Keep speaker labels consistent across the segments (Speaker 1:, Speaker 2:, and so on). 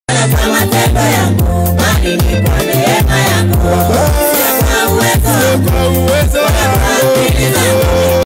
Speaker 1: wala kwa matendo yangu, bali ni kwa neema yako, sio kwa uwezo wangu,
Speaker 2: kwa uwezo
Speaker 1: wala kwa
Speaker 2: wako
Speaker 1: akili zangu,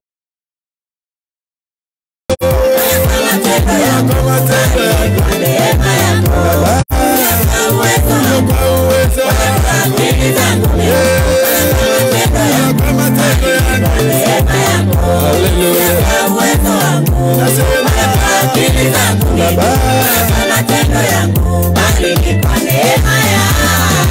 Speaker 1: wala kwa matendo yangu,
Speaker 2: kwa matendo
Speaker 1: bali ni
Speaker 2: yako
Speaker 1: kwa neema yako, sio kwa uwezo wangu,
Speaker 2: kwa uwezo
Speaker 1: wala
Speaker 2: wako
Speaker 1: kwa akili zangu mimi, wala kwa matendo yangu,
Speaker 2: kwa matendo yako
Speaker 1: kwa neema yako,
Speaker 2: Haleluya.
Speaker 1: sio kwa uwezo wangu,
Speaker 2: nasema
Speaker 1: wala kwa akili zangu mimi,
Speaker 2: Baba
Speaker 1: wala kwa matendo yangu, bali ni kwa neema yako.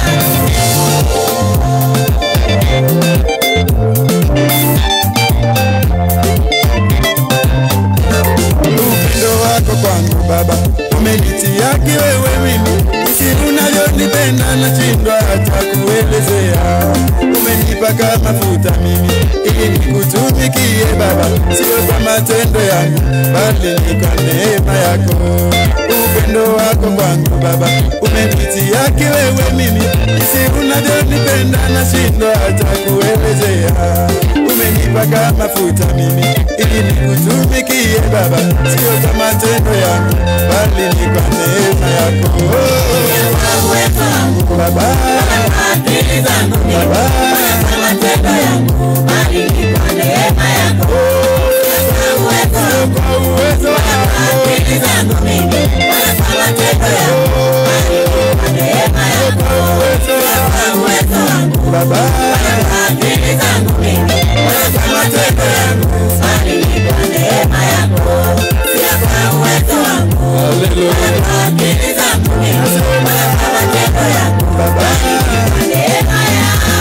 Speaker 2: upendo wako kwangu Baba umenitia kiwewe mimi, jinsi unavyonipenda nashindwa hata kuelezea. Umenipaka mafuta mimi ili nikutumikie Baba, sio kwa matendo yangu, bali ni kwa neema yako. Upendo wako kwangu Baba umenitia kiwewe mimi, jinsi unavyonipenda nashindwa hata kuelezea. Umenipaka mafuta mimi ili nikutumikie Baba, sio kwa matendo yangu, bali ni kwa neema yako
Speaker 1: Kwa uwezo wangu,
Speaker 2: Baba.
Speaker 1: wala kwa akili zangu mimi, wala kwa matendo yangu, bali ni kwa neema yako. Kwa uwezo wangu,
Speaker 2: Kwa uwezo
Speaker 1: wala
Speaker 2: wako
Speaker 1: kwa akili zangu mimi, wala kwa matendo yangu, bali ni kwa neema yako.
Speaker 2: kwa uwezo wako
Speaker 1: Kwa uwezo wangu,
Speaker 2: Baba,
Speaker 1: wala kwa akili zangu mimi, wala kwa matendo yangu, bali ni kwa neema yako. Sio kwa uwezo wangu,
Speaker 2: haleluya
Speaker 1: wala kwa akili zangu mimi, wala kwa matendo yangu,
Speaker 2: Baba,
Speaker 1: kwa neema yako.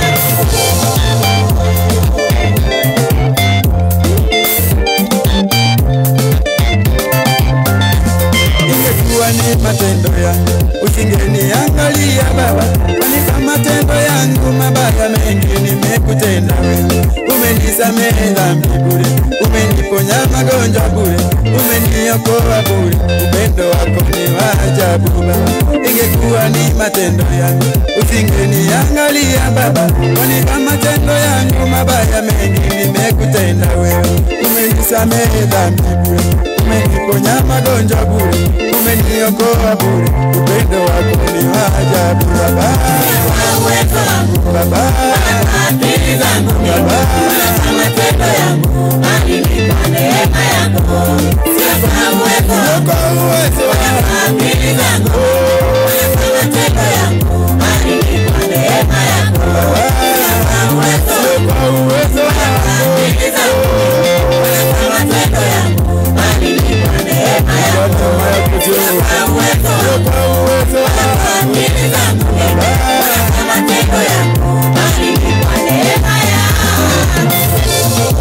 Speaker 2: ingekuwa ni matendo yangu usingeniangalia Baba, kwani kwa matendo yangu mabaya mengi nimekutenda wewe. Umenisamehe dhambi bure, umeniponya magonjwa bure, umeniokoa bure. Upendo wako ni wa ajabu Baba, ingekuwa ni matendo yangu usingeniangalia Baba, kwani kwa matendo yangu mabaya mengi nimekutenda wewe. Umenisamehe dhambi bure, umeniponya magonjwa bure, umeniokoa bure. Upendo wako ni wa ajabu Baba,
Speaker 1: Kwa uwezo wangu,
Speaker 2: Baba,
Speaker 1: wala kwa akili zangu mimi, wala kwa matendo yangu, bali ni kwa neema yako. Sio kwa uwezo wangu,
Speaker 2: kwa uwezo
Speaker 1: wala
Speaker 2: wako
Speaker 1: kwa akili zangu mimi, wala kwa matendo yangu, bali ni kwa neema yako. Sio kwa uwezo wangu,
Speaker 2: kwa uwezo
Speaker 1: wala kwa
Speaker 2: wako
Speaker 1: akili zangu mimi, wala kwa matendo yangu, bali ni kwa neema yako. Sio kwa uwezo wangu,
Speaker 2: kwa uwezo
Speaker 1: wala
Speaker 2: wako
Speaker 1: kwa akili zangu mimi, wala kwa matendo yangu, bali ni kwa neema yako.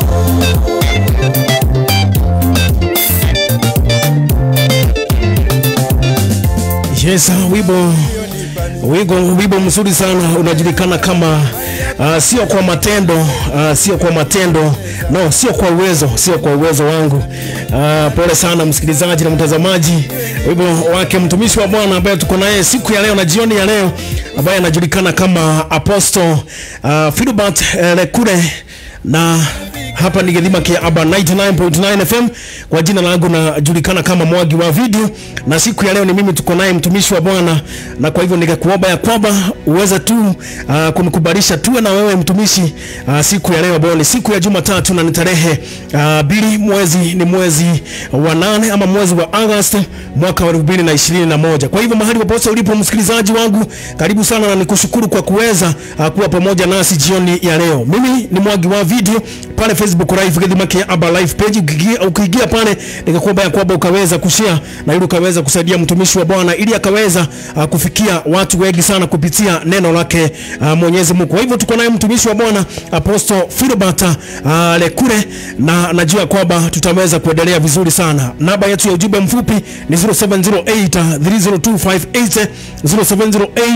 Speaker 3: Yes, wimbo wigo wimbo mzuri sana unajulikana kama uh, sio kwa matendo uh, sio kwa matendo no, sio kwa uwezo, sio kwa uwezo wangu. Uh, pole sana msikilizaji na mtazamaji, wimbo wake mtumishi wa Bwana ambaye tuko naye siku ya leo na jioni ya leo ambaye anajulikana kama Apostle uh, Philbert uh, Lekure na hapa ni Githima kia Aba 99.9 FM. Kwa jina langu najulikana kama Mwagi wa Video, na siku ya leo ni mimi tuko naye mtumishi wa Bwana, na kwa hivyo nikakuomba ya kwamba uweze tu uh, kunikubalisha tuwe na wewe mtumishi uh, siku ya leo ambayo ni siku ya Jumatatu na ni tarehe uh, mbili mwezi ni mwezi wa nane ama mwezi wa August mwaka wa 2021. Kwa hivyo mahali popote ulipo msikilizaji wangu, karibu sana na nikushukuru kwa kuweza uh, kuwa pamoja nasi jioni ya leo. Mimi ni Mwagi wa Video pale Facebook live Githima kia Aba live page. Ukiingia, ukiingia pale nikakuomba ya kwamba ukaweza kushare na ili ukaweza kusaidia mtumishi wa Bwana ili akaweza uh, kufikia watu wengi sana kupitia neno lake uh, Mwenyezi Mungu. Kwa hivyo tuko naye mtumishi wa Bwana Apostle Philbert uh, Lekure na najua kwamba tutaweza kuendelea vizuri sana. Namba yetu ya ujumbe mfupi ni 0708 30258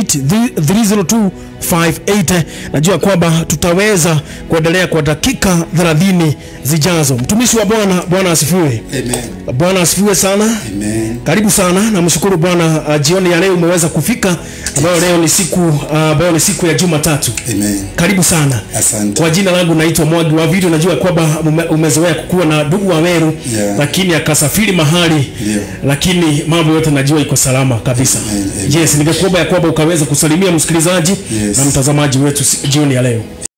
Speaker 3: 0708 30258. Najua kwamba tutaweza kuendelea kwa dakika thelathini zijazo. Mtumishi wa Bwana, Bwana asifiwe.
Speaker 2: Amen.
Speaker 3: Bwana asifiwe sana.
Speaker 2: Amen.
Speaker 3: Karibu sana, namshukuru Bwana uh, jioni ya leo umeweza kufika, ambayo leo ni siku uh, ambayo ni siku ya Jumatatu.
Speaker 2: Amen.
Speaker 3: Karibu sana.
Speaker 2: Asante.
Speaker 3: Kwa jina langu naitwa Mwagi wa Video. Najua kwamba ume, umezoea kukuwa na ndugu wa Meru
Speaker 2: Yeah.
Speaker 3: lakini akasafiri mahali
Speaker 2: Ndio.
Speaker 3: lakini mambo yote najua iko salama kabisa.
Speaker 2: Amen, amen.
Speaker 3: Yes, ningekuomba ya kwamba ukaweza kusalimia msikilizaji
Speaker 2: Yes.
Speaker 3: na mtazamaji wetu si- jioni ya leo.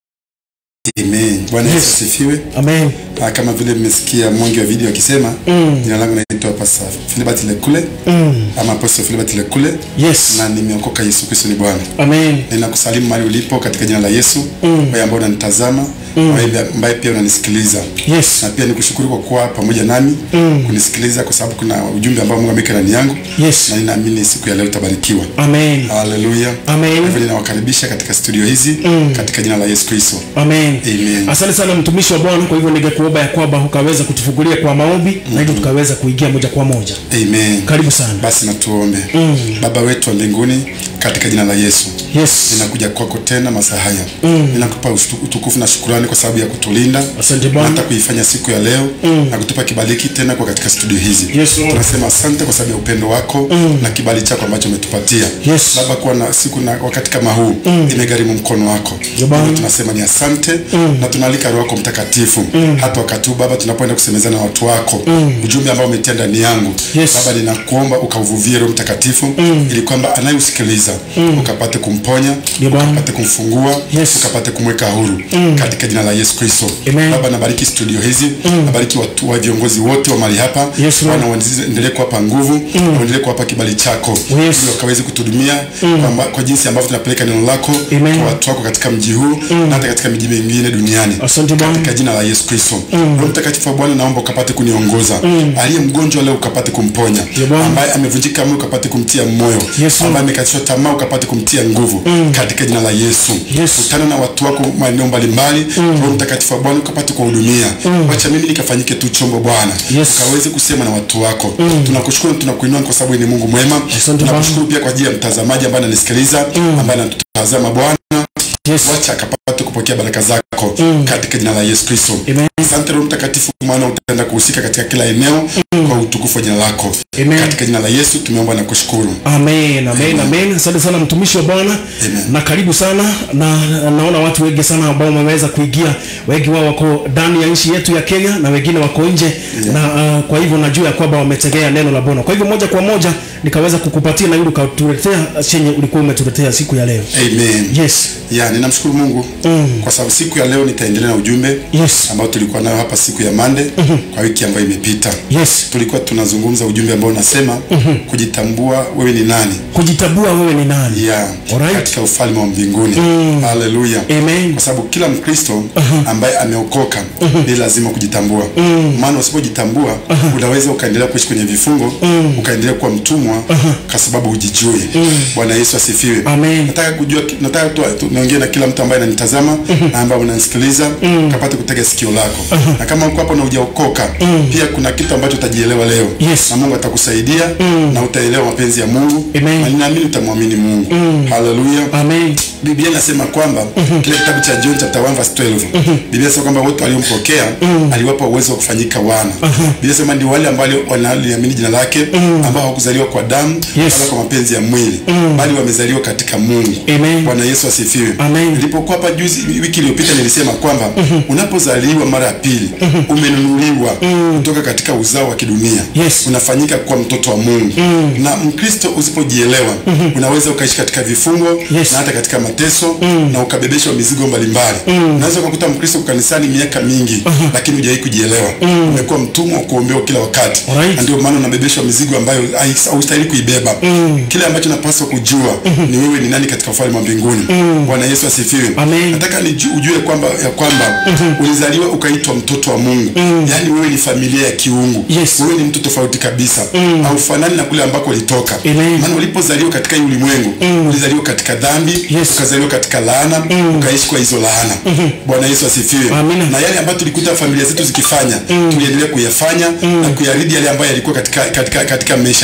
Speaker 2: Amen. Bwana Yesu
Speaker 3: Yes.
Speaker 2: asifiwe.
Speaker 3: Amen.
Speaker 2: Ah, kama vile mmesikia mwangi wa video akisema jina langu naitwa Pastor Philibert Lekule ama Apostle Philibert Lekule
Speaker 3: Yes.
Speaker 2: na nimeokoka Yesu Kristo ni Bwana.
Speaker 3: Amen.
Speaker 2: Ninakusalimu mahali ulipo katika jina la Yesu, wewe ambao unanitazama, wewe ambaye pia unanisikiliza.
Speaker 3: Yes.
Speaker 2: Na pia nikushukuru kwa kuwa pamoja nami kunisikiliza, kwa sababu kuna ujumbe ambao Mungu ameweka ndani yangu,
Speaker 3: Yes.
Speaker 2: na ninaamini siku ya leo utabarikiwa.
Speaker 3: Amen.
Speaker 2: Haleluya.
Speaker 3: Amen.
Speaker 2: Kwa hivyo ninawakaribisha katika studio hizi katika jina la Yesu Kristo.
Speaker 3: Amen.
Speaker 2: Amen.
Speaker 3: Asante sana mtumishi wa Bwana. Kwa hivyo ningekuomba ya kwamba ukaweza kutufungulia kwa maombi na hivyo tukaweza kuingia moja kwa moja.
Speaker 2: Amen.
Speaker 3: Karibu sana.
Speaker 2: Basi na tuombe. Baba wetu wa mbinguni, katika jina la Yesu
Speaker 3: Yes.
Speaker 2: ninakuja kwako tena masaa haya ninakupa ustu- utukufu na shukurani kwa sababu ya kutulinda
Speaker 3: Asante
Speaker 2: na
Speaker 3: Bwana.
Speaker 2: hata kuifanya siku ya leo na kutupa kibaliki tena kwa katika studio hizi
Speaker 3: Yes, Lord.
Speaker 2: tunasema asante kwa sababu ya upendo wako na kibali chako ambacho umetupatia
Speaker 3: Yes.
Speaker 2: baba kuwa na siku na wakati kama huu imegharimu mkono wako
Speaker 3: Ya Bwana.
Speaker 2: Hivyo tunasema ni asante na tunaalika roho yako mtakatifu hata wakati huu baba tunapoenda kusemezana na watu wako ujumbe ambao umetia ndani yangu
Speaker 3: Yes.
Speaker 2: baba ninakuomba ukauvuvie roho mtakatifu ili kwamba anayeusikiliza ukapate kumponya
Speaker 3: Ya Bwana.
Speaker 2: ukapate kumfungua
Speaker 3: Yes.
Speaker 2: ukapate kumweka huru katika jina la Yesu Kristo
Speaker 3: Amen.
Speaker 2: baba nabariki studio hizi nabariki watu wa viongozi wote wa mahali hapa
Speaker 3: Yes, Lord.
Speaker 2: Bwana waendelee kuwapa nguvu waendelee kuwapa kibali chako
Speaker 3: Yes.
Speaker 2: ili wakaweze kutuhudumia kwamba kwa jinsi ambavyo tunapeleka neno lako
Speaker 3: Amen.
Speaker 2: kwa watu wako katika mji huu na hata katika miji mingine duniani
Speaker 3: Asante Bwana.
Speaker 2: katika jina la Yesu Kristo. Roho Mtakatifu wa Bwana, naomba ukapate kuniongoza. Aliye mgonjwa leo ukapate kumponya,
Speaker 3: Ya Bwana.
Speaker 2: ambaye amevunjika moyo ukapate kumtia moyo,
Speaker 3: Yes, Lord.
Speaker 2: ambaye amekatishwa tamaa ukapate kumtia nguvu katika jina la Yesu.
Speaker 3: Yes.
Speaker 2: Kutana na watu wako maeneo mbalimbali. Roho Mtakatifu wa Bwana ukapate kuwahudumia. Wacha mimi nikafanyike tu chombo Bwana,
Speaker 3: Yes.
Speaker 2: ukaweze kusema na watu wako. Tunakushukuru na tunakuinua kwa sababu ni Mungu mwema.
Speaker 3: Asante
Speaker 2: Tunakushukuru pia kwa ajili ya mtazamaji ambaye ananisikiliza, ambaye anatutazama Bwana
Speaker 3: Yes.
Speaker 2: wacha akapate kupokea baraka zako katika jina la Yesu Kristo.
Speaker 3: Amen.
Speaker 2: Asante Roho Mtakatifu, maana utaenda kuhusika katika kila eneo kwa utukufu wa jina lako.
Speaker 3: Amen.
Speaker 2: Katika jina la Yesu tumeomba na kushukuru.
Speaker 3: Amen, amen, amen. Asante sana mtumishi wa Bwana
Speaker 2: Amen.
Speaker 3: na karibu sana na naona watu wengi sana ambao wameweza kuingia, wengi wao wako ndani ya nchi yetu ya Kenya na wengine wako nje na uh, kwa hivyo najua ya kwamba wametegea neno la Bwana. Kwa hivyo moja kwa moja nikaweza kukupatia na yule ukatuletea chenye ulikuwa umetuletea siku ya leo.
Speaker 2: Amen.
Speaker 3: Yes.
Speaker 2: Ya, ninamshukuru Mungu kwa sababu siku ya leo nitaendelea na ujumbe
Speaker 3: Yes.
Speaker 2: ambao tulikuwa nayo hapa siku ya Monday kwa wiki ambayo imepita.
Speaker 3: Yes.
Speaker 2: Tulikuwa tunazungumza ujumbe ambao unasema kujitambua wewe ni nani.
Speaker 3: Kujitambua wewe ni nani?
Speaker 2: ya
Speaker 3: Alright.
Speaker 2: katika ufalme wa mbinguni haleluya
Speaker 3: Amen.
Speaker 2: kwa sababu kila mkristo ambaye ameokoka ni lazima kujitambua maana usipojitambua unaweza ukaendelea kuishi kwenye vifungo ukaendelea kuwa mtumwa kwa sababu hujijui bwana yesu asifiwe
Speaker 3: Amen.
Speaker 2: nataka kujua nataka tu, tu niongee na kila mtu ambaye ananitazama na ambaye unanisikiliza kapate kutega sikio lako na kama uko hapo na hujaokoka pia kuna kitu ambacho utajielewa leo
Speaker 3: Yes.
Speaker 2: na mungu atakusaidia na utaelewa mapenzi ya mungu
Speaker 3: Amen.
Speaker 2: na ninaamini utamwamini mungu haleluya
Speaker 3: Amen.
Speaker 2: biblia inasema kwamba kile kitabu cha john chapter 1 verse 12 biblia inasema kwamba wote waliompokea aliwapa uwezo wa kufanyika wana biblia inasema ndio wale ambao wanaliamini jina lake ambao hawakuzaliwa kwa damu
Speaker 3: Yes.
Speaker 2: wala kwa mapenzi ya mwili bali wamezaliwa katika mungu
Speaker 3: Amen.
Speaker 2: bwana yesu asifiwe
Speaker 3: Amen.
Speaker 2: nilipokuwa hapa juzi wiki iliyopita nilisema kwamba unapozaliwa mara ya pili umenunuliwa kutoka katika uzao wa kidunia
Speaker 3: Yes.
Speaker 2: unafanyika kuwa mtoto wa mungu na mkristo usipojielewa unaweza ukaishi katika vifungo
Speaker 3: Yes.
Speaker 2: na hata katika mateso na ukabebeshwa mizigo mbalimbali unaweza ukakuta mkristo kwa kanisani miaka mingi lakini hujawahi kujielewa umekuwa mtumwa wa kuombewa kila wakati
Speaker 3: Alright.
Speaker 2: na ndio maana unabebeshwa mizigo ambayo hai- haustahili kuibeba kile ambacho napaswa kujua ni wewe ni nani katika ufalme wa mbinguni bwana yesu asifiwe
Speaker 3: Amen.
Speaker 2: nataka niju- ujue kwamba ya kwamba ulizaliwa ukaitwa mtoto wa mungu yaani wewe ni familia ya kiungu
Speaker 3: Yes.
Speaker 2: wewe ni mtu tofauti kabisa haufanani na kule ambako ulitoka
Speaker 3: Amen.
Speaker 2: maana ulipozaliwa katika hii ulimwengu ulizaliwa katika dhambi
Speaker 3: Yes.
Speaker 2: ukazaliwa katika laana ukaishi kwa hizo laana bwana yesu asifiwe
Speaker 3: Amina.
Speaker 2: na yale ambayo tulikuta familia zetu zikifanya tuliendelea kuyafanya na kuyaridi yale ambayo yalikuwa katika, katika, katika maisha yao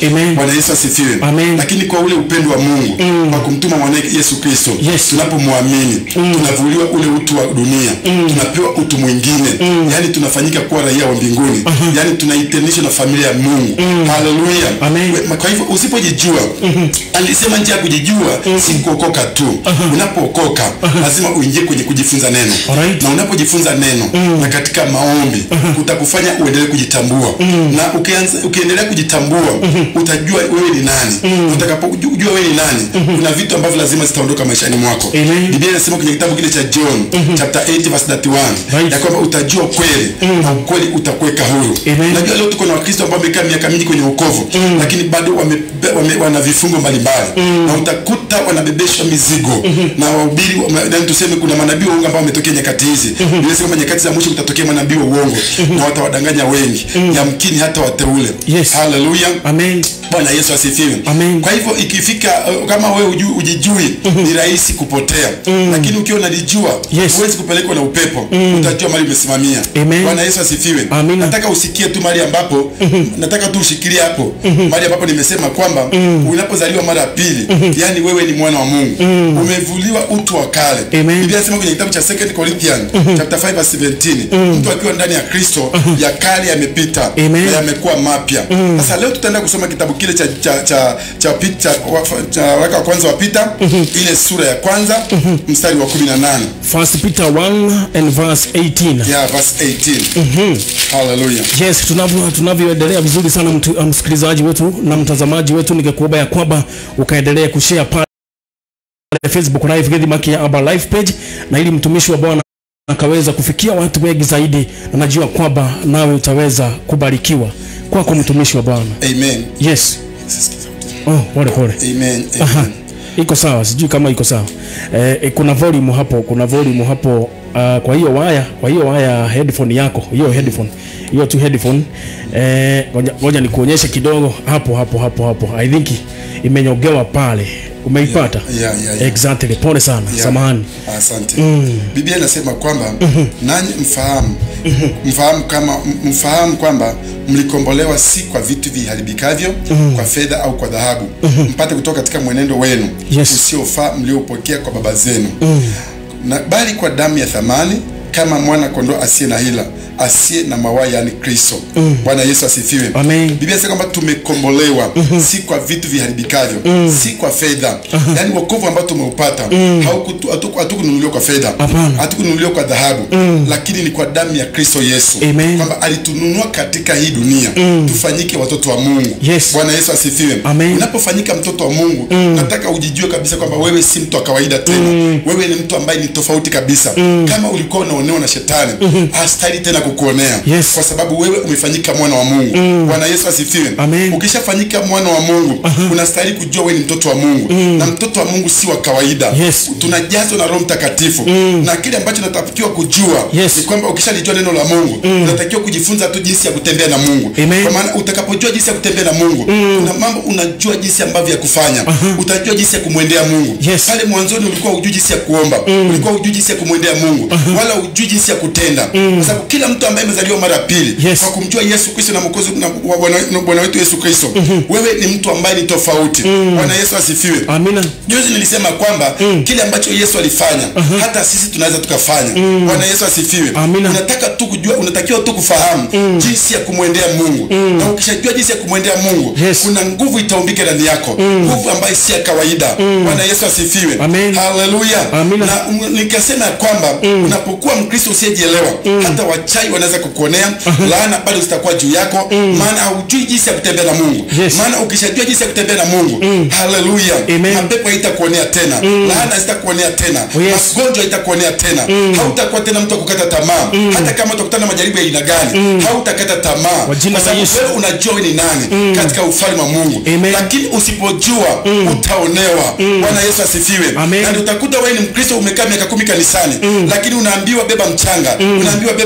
Speaker 3: Amen.
Speaker 4: bwana yesu asifiwe
Speaker 3: Amen.
Speaker 4: lakini kwa ule upendo wa mungu kwa kumtuma mwanae yesu kristo
Speaker 3: Yes.
Speaker 4: tunapomwamini tunavuliwa ule utu wa dunia tunapewa utu mwingine yaani tunafanyika kuwa raia wa mbinguni yaani tunaitenishwa na familia ya mungu haleluya
Speaker 3: Amen.
Speaker 4: We- kwa hivyo usipojijua alisema njia ya kujijua si kuokoka tu unapookoka lazima uingie kwenye kujifunza neno
Speaker 3: Alright.
Speaker 4: na unapojifunza neno na katika maombi kutakufanya uendelee kujitambua na ukianza, ukiendelea kujitambua utajua wewe ni nani utakapojua wewe ni nani kuna vitu ambavyo lazima zitaondoka maishani mwako
Speaker 3: Amen.
Speaker 4: biblia inasema kwenye kitabu kile cha john chapter 8 verse 31
Speaker 3: Right.
Speaker 4: ya kwamba utajua kweli na ukweli utakuweka huru
Speaker 3: Amen.
Speaker 4: najua leo tuko na wakristo ambao wamekaa miaka mingi kwenye ukovu lakini bado wame, wame, wana vifungo mbalimbali na utakuta wanabebeshwa mizigo na wahubiri wame- yaani tuseme kuna manabii wa uongo ambao wametokea nyakati hizi Biblia inasema kwamba nyakati za mwisho kutatokea manabii wa uongo na watawadanganya wengi yamkini hata wateule
Speaker 3: Yes.
Speaker 4: haleluya
Speaker 3: Amen.
Speaker 4: bwana yesu asifiwe
Speaker 3: Amen.
Speaker 4: kwa hivyo ikifika uh, kama wewe uju, ujijui ni rahisi kupotea lakini ukiwa unalijua
Speaker 3: Yes.
Speaker 4: huwezi kupelekwa na upepo utajua mali umesimamia
Speaker 3: Amen.
Speaker 4: bwana yesu asifiwe
Speaker 3: Amina.
Speaker 4: nataka usikie tu mali ambapo nataka tu ushikilie hapo mali ambapo nimesema kwamba unapozaliwa mara ya pili yani wewe ni mwana wa mungu umevuliwa utu wa kale
Speaker 3: Amen.
Speaker 4: biblia inasema kwenye kitabu cha 2 Corinthians chapter 5 verse 17 mtu akiwa ndani ya kristo ya kale yamepita
Speaker 3: Amen.
Speaker 4: na yamekuwa mapya sasa leo tutaenda kusoma kitabu kile cha cha cha cha, Pit- cha, wa- cha waraka wa kwanza wa Pita ile sura ya kwanza mstari wa 18
Speaker 3: First Peter 1 and verse 18.
Speaker 4: yeah verse 18 hallelujah
Speaker 3: Yes, tunavyo tunavyoendelea vizuri sana mtu, uh, msikilizaji wetu na mtazamaji wetu, ningekuomba ya kwamba ukaendelea kushare pale Facebook live Gedi Maki ya Aba live page, na ili mtumishi wa Bwana akaweza kufikia watu wengi zaidi, na najua kwamba nawe utaweza kubarikiwa kwako, mtumishi wa Bwana.
Speaker 4: amen
Speaker 3: Yes. Oh, pole pole.
Speaker 4: amen
Speaker 3: Aha.
Speaker 4: amen
Speaker 3: Iko sawa, sijui kama iko sawa. Eh, eh, kuna volume hapo, kuna volume hapo uh, kwa hiyo waya, kwa hiyo waya headphone yako, hiyo headphone. Hiyo tu headphone. Eh, ngoja ngoja nikuonyeshe kidogo hapo hapo hapo hapo. I think imenyogewa pale. Umeipata?
Speaker 4: Yeah, yeah, yeah.
Speaker 3: Exactly. Pole sana.
Speaker 4: Yeah.
Speaker 3: Samahani.
Speaker 4: asante biblia inasema kwamba nanyi mfahamu mfahamu kama mfahamu kwamba mlikombolewa si kwa vitu viharibikavyo kwa fedha au kwa dhahabu mpate kutoka katika mwenendo wenu
Speaker 3: Yes.
Speaker 4: usiofaa mliopokea kwa baba zenu na bali kwa damu ya thamani kama mwana kondoo asiye na hila asiye na mawaa yani kristo bwana yesu asifiwe
Speaker 3: Amen.
Speaker 4: biblia inasema kwamba tumekombolewa si kwa vitu viharibikavyo si kwa fedha yaani wokovu ambao tumeupata haukutu- hatuku- hatukununuliwa kwa fedha
Speaker 3: Hapana.
Speaker 4: hatukununuliwa kwa dhahabu lakini ni kwa damu ya kristo yesu
Speaker 3: Amen.
Speaker 4: kwamba alitununua katika hii dunia tufanyike watoto wa mungu
Speaker 3: Yes.
Speaker 4: bwana yesu asifiwe
Speaker 3: Amen.
Speaker 4: unapofanyika mtoto wa mungu nataka ujijue kabisa kwamba wewe si mtu wa kawaida tena wewe ni mtu ambaye ni tofauti kabisa kama ulikuwa unaonewa na shetani hastahili tena kukuonea
Speaker 3: Yes.
Speaker 4: kwa sababu wewe umefanyika mwana wa mungu bwana yesu asifiwe
Speaker 3: Amen.
Speaker 4: ukishafanyika mwana wa mungu unastahili kujua wewe ni mtoto wa mungu na mtoto wa mungu si wa kawaida
Speaker 3: Yes.
Speaker 4: tunajazwa na roho mtakatifu na kile ambacho natakiwa kujua
Speaker 3: Yes.
Speaker 4: ni kwamba ukishalijua neno la mungu unatakiwa kujifunza tu jinsi ya kutembea na mungu
Speaker 3: Amen.
Speaker 4: kwa maana utakapojua jinsi ya kutembea na mungu kuna mambo unajua jinsi ambavyo ya kufanya utajua jinsi ya kumwendea mungu
Speaker 3: Yes.
Speaker 4: pale mwanzoni ulikuwa hujui jinsi ya kuomba ulikuwa hujui jinsi ya kumwendea mungu wala hujui jinsi ya kutenda kwa sababu kila mtu ambaye amezaliwa mara ya pili
Speaker 3: Yes.
Speaker 4: kwa kumjua yesu kristo na mwokozi na wa Bwana na Bwana wetu yesu kristo wewe ni mtu ambaye ni tofauti bwana yesu asifiwe
Speaker 3: Amina.
Speaker 4: juzi nilisema kwamba kile ambacho yesu alifanya hata sisi tunaweza tukafanya bwana yesu asifiwe
Speaker 3: Amina.
Speaker 4: unataka tu kujua unatakiwa tu kufahamu jinsi ya kumwendea mungu na ukishajua jinsi ya kumwendea mungu
Speaker 3: Yes.
Speaker 4: kuna nguvu itaumbike ndani yako nguvu ambayo si ya kawaida bwana yesu asifiwe
Speaker 3: Amen.
Speaker 4: haleluya
Speaker 3: Amina.
Speaker 4: na um, nikasema ya kwamba unapokuwa mkristo usiyejielewa hata wachai wanaweza kukuonea laana bado zitakuwa juu yako maana haujui jinsi ya kutembea na mungu
Speaker 3: Yes.
Speaker 4: maana ukishajua jinsi ya kutembea na mungu haleluya
Speaker 3: Amen.
Speaker 4: mapepo haitakuonea tena laana hazitakuonea tena
Speaker 3: Oh, yes.
Speaker 4: magonjwa haitakuonea tena hautakuwa tena mtu wa kukata tamaa hata kama utakutana na majaribu ya aina gani hautakata tamaa
Speaker 3: Kwa jina la
Speaker 4: sababu
Speaker 3: Yesu.
Speaker 4: wewe unajua wewe ni nani katika ufalme wa mungu
Speaker 3: Amen.
Speaker 4: lakini usipojua utaonewa bwana yesu asifiwe
Speaker 3: Amen.
Speaker 4: na utakuta wewe ni mkristo umekaa miaka kumi kanisani lakini unaambiwa beba mchanga unaambiwa beba mawe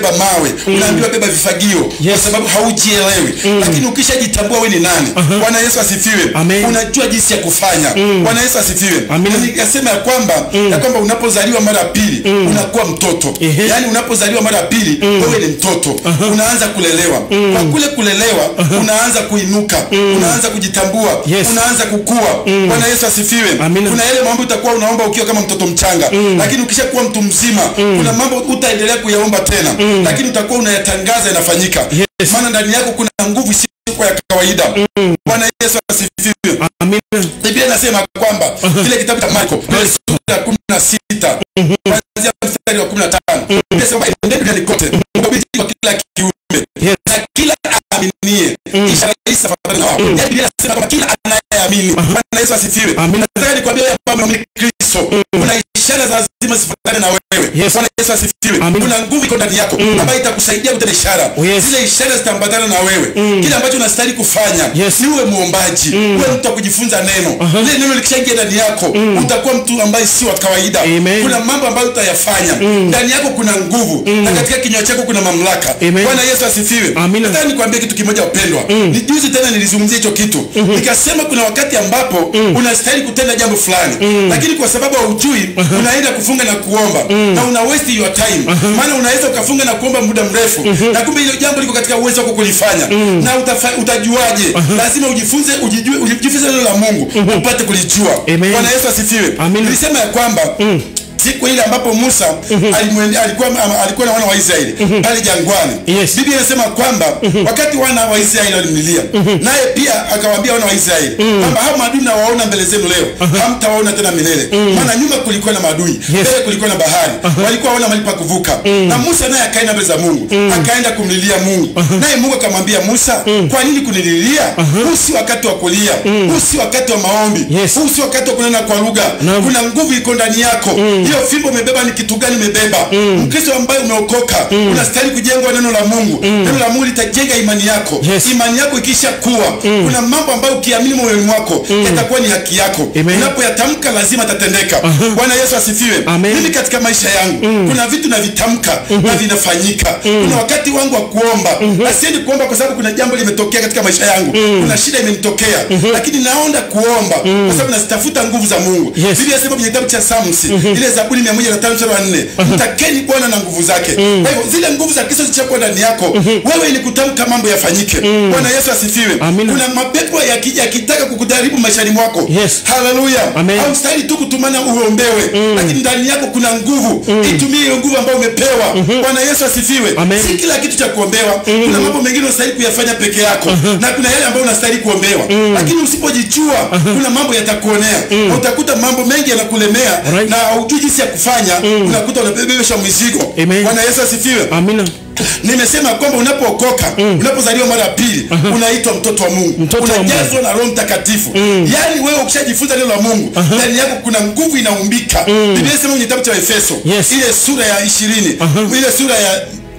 Speaker 4: mawe unaambiwa beba vifagio
Speaker 3: Yes.
Speaker 4: kwa sababu haujielewi lakini ukishajitambua we ni nani bwana yesu asifiwe
Speaker 3: Amen.
Speaker 4: unajua jinsi ya kufanya bwana yesu asifiwe
Speaker 3: Amen.
Speaker 4: Na nikasema ya kwamba ya kwamba unapozaliwa mara ya pili unakuwa mtoto
Speaker 3: Ehe.
Speaker 4: yaani unapozaliwa mara ya pili wewe ni mtoto unaanza kulelewa kwa kule kulelewa unaanza kuinuka unaanza kujitambua
Speaker 3: Yes.
Speaker 4: unaanza kukua bwana yesu asifiwe
Speaker 3: Amina.
Speaker 4: kuna yale mambo utakuwa unaomba ukiwa kama mtoto mchanga lakini ukishakuwa mtu mzima kuna mambo utaendelea kuyaomba tena lakini utakuwa unayatangaza yanafanyika
Speaker 3: Yes.
Speaker 4: maana ndani yako kuna nguvu isiyokuwa ya kawaida bwana yesu asifiwe
Speaker 3: amina
Speaker 4: biblia inasema kwamba kile kitabu cha marko ile sura ya kumi na sita kuanzia mstari wa kumi na tano inasema endeni duniani kote mkahubiri kwa kila kiumbe
Speaker 3: Yes.
Speaker 4: na kila aaminie ishara hii zitafuatana na wao yaani biblia inasema kwamba kila anayeamini bwana yesu asifiwe
Speaker 3: Amina.
Speaker 4: nataka nikwambia ya kwamba ni kristo kuna ishara za lazima zifuatane na wewe
Speaker 3: Yes.
Speaker 4: bwana yesu asifiwe
Speaker 3: Amina.
Speaker 4: kuna nguvu iko ndani yako ambayo itakusaidia kutenda ishara
Speaker 3: Yes.
Speaker 4: zile ishara zitaambatana na wewe kile ambacho unastahili kufanya
Speaker 3: Yes.
Speaker 4: ni uwe mwombaji uwe mtu wa kujifunza neno lile neno likishaingia ndani yako utakuwa mtu ambaye si wa kawaida
Speaker 3: Amen.
Speaker 4: kuna mambo ambayo utayafanya ndani yako kuna nguvu na katika kinywa chako kuna mamlaka
Speaker 3: Amen.
Speaker 4: bwana yesu asifiwe
Speaker 3: Amina.
Speaker 4: nataka nikwambie kitu kimoja wapendwa ni juzi tena nilizungumzia hicho kitu nikasema kuna wakati ambapo unastahili kutenda jambo fulani lakini kwa sababu haujui unaenda kufunga na kuomba na una waste your time maana unaweza ukafunga na kuomba muda mrefu na kumbe hilo jambo liko katika uwezo wako kulifanya na utafa, utajuaje lazima ujifunze ujijue ujifunze neno la mungu upate kulijua
Speaker 3: Amen.
Speaker 4: bwana yesu asifiwe
Speaker 3: Amina.
Speaker 4: nilisema ya kwamba siku ile ambapo musa alimwende- alikuwa, ama- alikuwa na wana wa israeli pale jangwani
Speaker 3: Yes.
Speaker 4: biblia inasema kwamba wakati wana wa israeli walimlilia naye pia akawaambia wana wa israeli kwamba hao maadui nawaona mbele zenu leo hamtawaona tena milele maana nyuma kulikuwa na maadui mbele kulikuwa na bahari walikuwa wana mahali pa kuvuka na musa naye akaenda mbele za mungu akaenda kumlilia mungu naye mungu akamwambia musa kwa nini kunililia huu si wakati wa kulia huu si wakati wa maombi
Speaker 3: Yes.
Speaker 4: huu si wakati wa kunena kwa lugha
Speaker 3: Naam.
Speaker 4: kuna nguvu iko ndani yako hiyo fimbo umebeba ni kitu gani umebeba mkristo ambaye umeokoka unastahili kujengwa neno la mungu neno la mungu litajenga imani yako
Speaker 3: Yes.
Speaker 4: imani yako ikisha kuwa kuna mambo ambayo ukiamini moyoni mwako yatakuwa ni haki yako
Speaker 3: Amen.
Speaker 4: unapoyatamka lazima yatatendeka bwana yesu asifiwe
Speaker 3: Amen.
Speaker 4: mimi katika maisha yangu kuna vitu navitamka na vinafanyika kuna wakati wangu wa kuomba asiendi kuomba kwa sababu kuna jambo limetokea katika maisha yangu kuna shida imenitokea lakini naonda kuomba kwa sababu nazitafuta nguvu za mungu
Speaker 3: Yes.
Speaker 4: biblia inasema kwenye kitabu cha Psalms ile zaburi mia moja na tano mstari wa nne mtakeni bwana na nguvu zake kwa hivyo zile nguvu za kristo zichakuwa ndani yako wewe ni kutamka mambo yafanyike bwana yesu asifiwe
Speaker 3: Amina.
Speaker 4: kuna mapepo yakija yakitaka kukudharibu maishani mwako
Speaker 3: Yes.
Speaker 4: haleluya
Speaker 3: Amen.
Speaker 4: haustahili tu kutumana uombewe lakini ndani yako kuna nguvu itumie hiyo nguvu ambayo umepewa bwana yesu asifiwe
Speaker 3: Amen.
Speaker 4: si kila kitu cha kuombewa kuna mambo mengine unastahili kuyafanya peke yako na kuna yale ambayo unastahili kuombewa lakini usipojijua kuna mambo yatakuonea na utakuta mambo mengi yanakulemea
Speaker 3: Alright.
Speaker 4: na haujui jinsi ya kufanya unakuta unabebesha mizigo
Speaker 3: Amen.
Speaker 4: bwana yesu asifiwe
Speaker 3: amina
Speaker 4: nimesema kwamba unapookoka unapozaliwa mara ya pili unaitwa mtoto wa mungu
Speaker 3: Mtoto wa
Speaker 4: unajazwa na roho mtakatifu yaani wewe ukishajifunza neno la mungu ndani yako kuna nguvu inaumbika biblia inasema kwenye kitabu cha efeso
Speaker 3: Yes.
Speaker 4: ile sura ya ishirini ile sura ya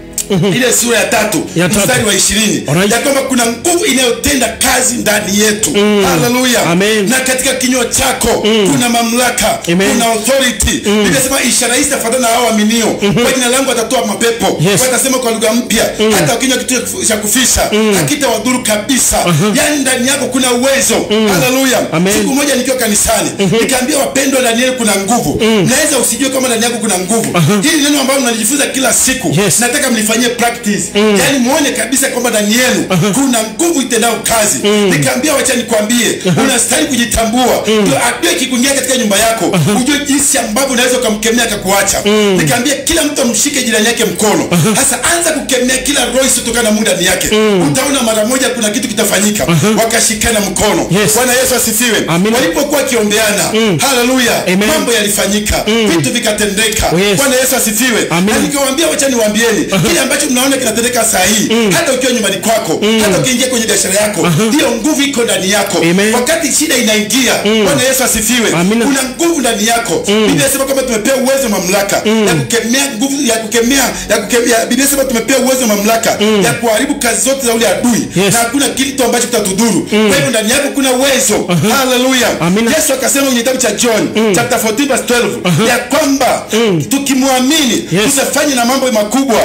Speaker 4: ile sura ya tatu
Speaker 3: Ya tatu.
Speaker 4: mstari wa ishirini
Speaker 3: Alright.
Speaker 4: ya kwamba kuna nguvu inayotenda kazi ndani yetu haleluya
Speaker 3: Amen.
Speaker 4: na katika kinywa chako kuna mamlaka
Speaker 3: Amen.
Speaker 4: kuna authority biblia inasema ishara hii zitafuatana na hao waaminio kwa jina langu watatoa mapepo
Speaker 3: Yes.
Speaker 4: watasema kwa lugha mpya hata wakinywa kitu cha kufisha hakitawadhuru kabisa yaani ndani yako kuna uwezo haleluya
Speaker 3: Amen.
Speaker 4: siku moja nikiwa kanisani nikaambia wapendwa ndani yenu kuna nguvu naweza usijue kama ndani yako kuna nguvu hili neno ambalo mnalijifunza kila siku
Speaker 3: Yes.
Speaker 4: nataka mlifanyie practice yaani muone kabisa kwamba ndani yenu kuna nguvu itendao kazi nikaambia wacha nikwambie unastahili kujitambua ndio adui ikikuingia katika nyumba yako ujue jinsi ambavyo unaweza ukamkemea akakuacha nikaambia kila mtu amshike jirani yake mkono hasa anza kukemea kila roho isiyotokana na Mungu ndani yake utaona mara moja kuna kitu kitafanyika wakashikana mkono
Speaker 3: Yes.
Speaker 4: bwana yesu asifiwe
Speaker 3: Amina.
Speaker 4: walipokuwa wakiombeana haleluya
Speaker 3: Amen.
Speaker 4: mambo yalifanyika vitu vikatendeka
Speaker 3: Oh, yes.
Speaker 4: bwana yesu asifiwe
Speaker 3: Amen.
Speaker 4: na nikiwaambia wacha niwaambieni kile ambacho mnaona kinatendeka saa hii hata ukiwa nyumbani kwako hata ukiingia kwenye biashara yako hiyo nguvu iko ndani yako
Speaker 3: Amen.
Speaker 4: wakati shida inaingia bwana yesu asifiwe
Speaker 3: Amina.
Speaker 4: kuna nguvu ndani yako biblia inasema kwamba tumepewa uwezo mamlaka ya kukemea nguvu ya kukemea ya kukemea biblia inasema tumepewa uwezo mamlaka ya kuharibu kazi zote za ule adui
Speaker 3: Yes.
Speaker 4: na hakuna kitu ambacho kitatudhuru kwa hivyo ndani yako kuna uwezo haleluya
Speaker 3: Amina.
Speaker 4: yesu akasema kwenye kitabu cha john chapter 14 verse 12 ya kwamba tukimwamini
Speaker 3: Yes.
Speaker 4: tutafanya na mambo makubwa
Speaker 3: Amen.
Speaker 4: kuliko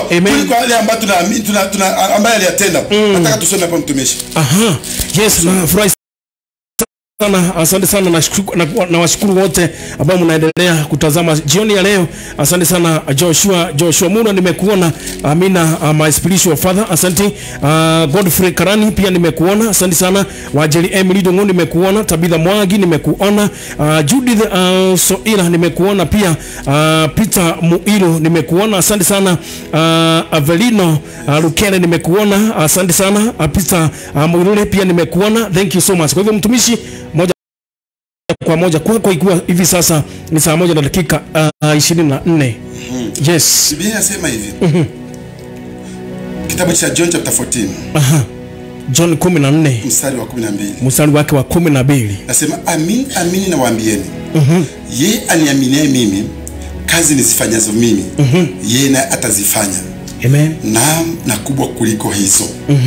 Speaker 4: kuliko yale ambayo tunaamini tuna, tuna, ambaye aliyatenda nataka tusome hapo mtumishi
Speaker 3: Aha. Yes, nafurahi sana asante sana nashukuru- na- nawashukuru wote ambao mnaendelea kutazama jioni ya leo asante sana joshua joshua muna nimekuona amina uh, my spiritual father asante uh, godfrey karani pia nimekuona asante sana wajeli emily dongo nimekuona tabitha mwagi nimekuona uh, judith uh, soila nimekuona pia uh, peter muilo nimekuona asante sana uh, avelino uh, lukene nimekuona asante sana uh, peter uh, muilule pia nimekuona thank you so much kwa hivyo mtumishi moja kwa moja kwako ikiwa hivi sasa ni saa moja na dakika uh, ishirini na nne yes
Speaker 4: biblia inasema hivi kitabu cha john chapter 14
Speaker 3: john kumi na nne
Speaker 4: mstari wa 12
Speaker 3: mstari wake wa kumi na mbili
Speaker 4: nasema amin amini nawaambieni ye aniaminie mimi kazi nizifanyazo mimi yeye naye atazifanya
Speaker 3: amen
Speaker 4: naam na kubwa kuliko hizo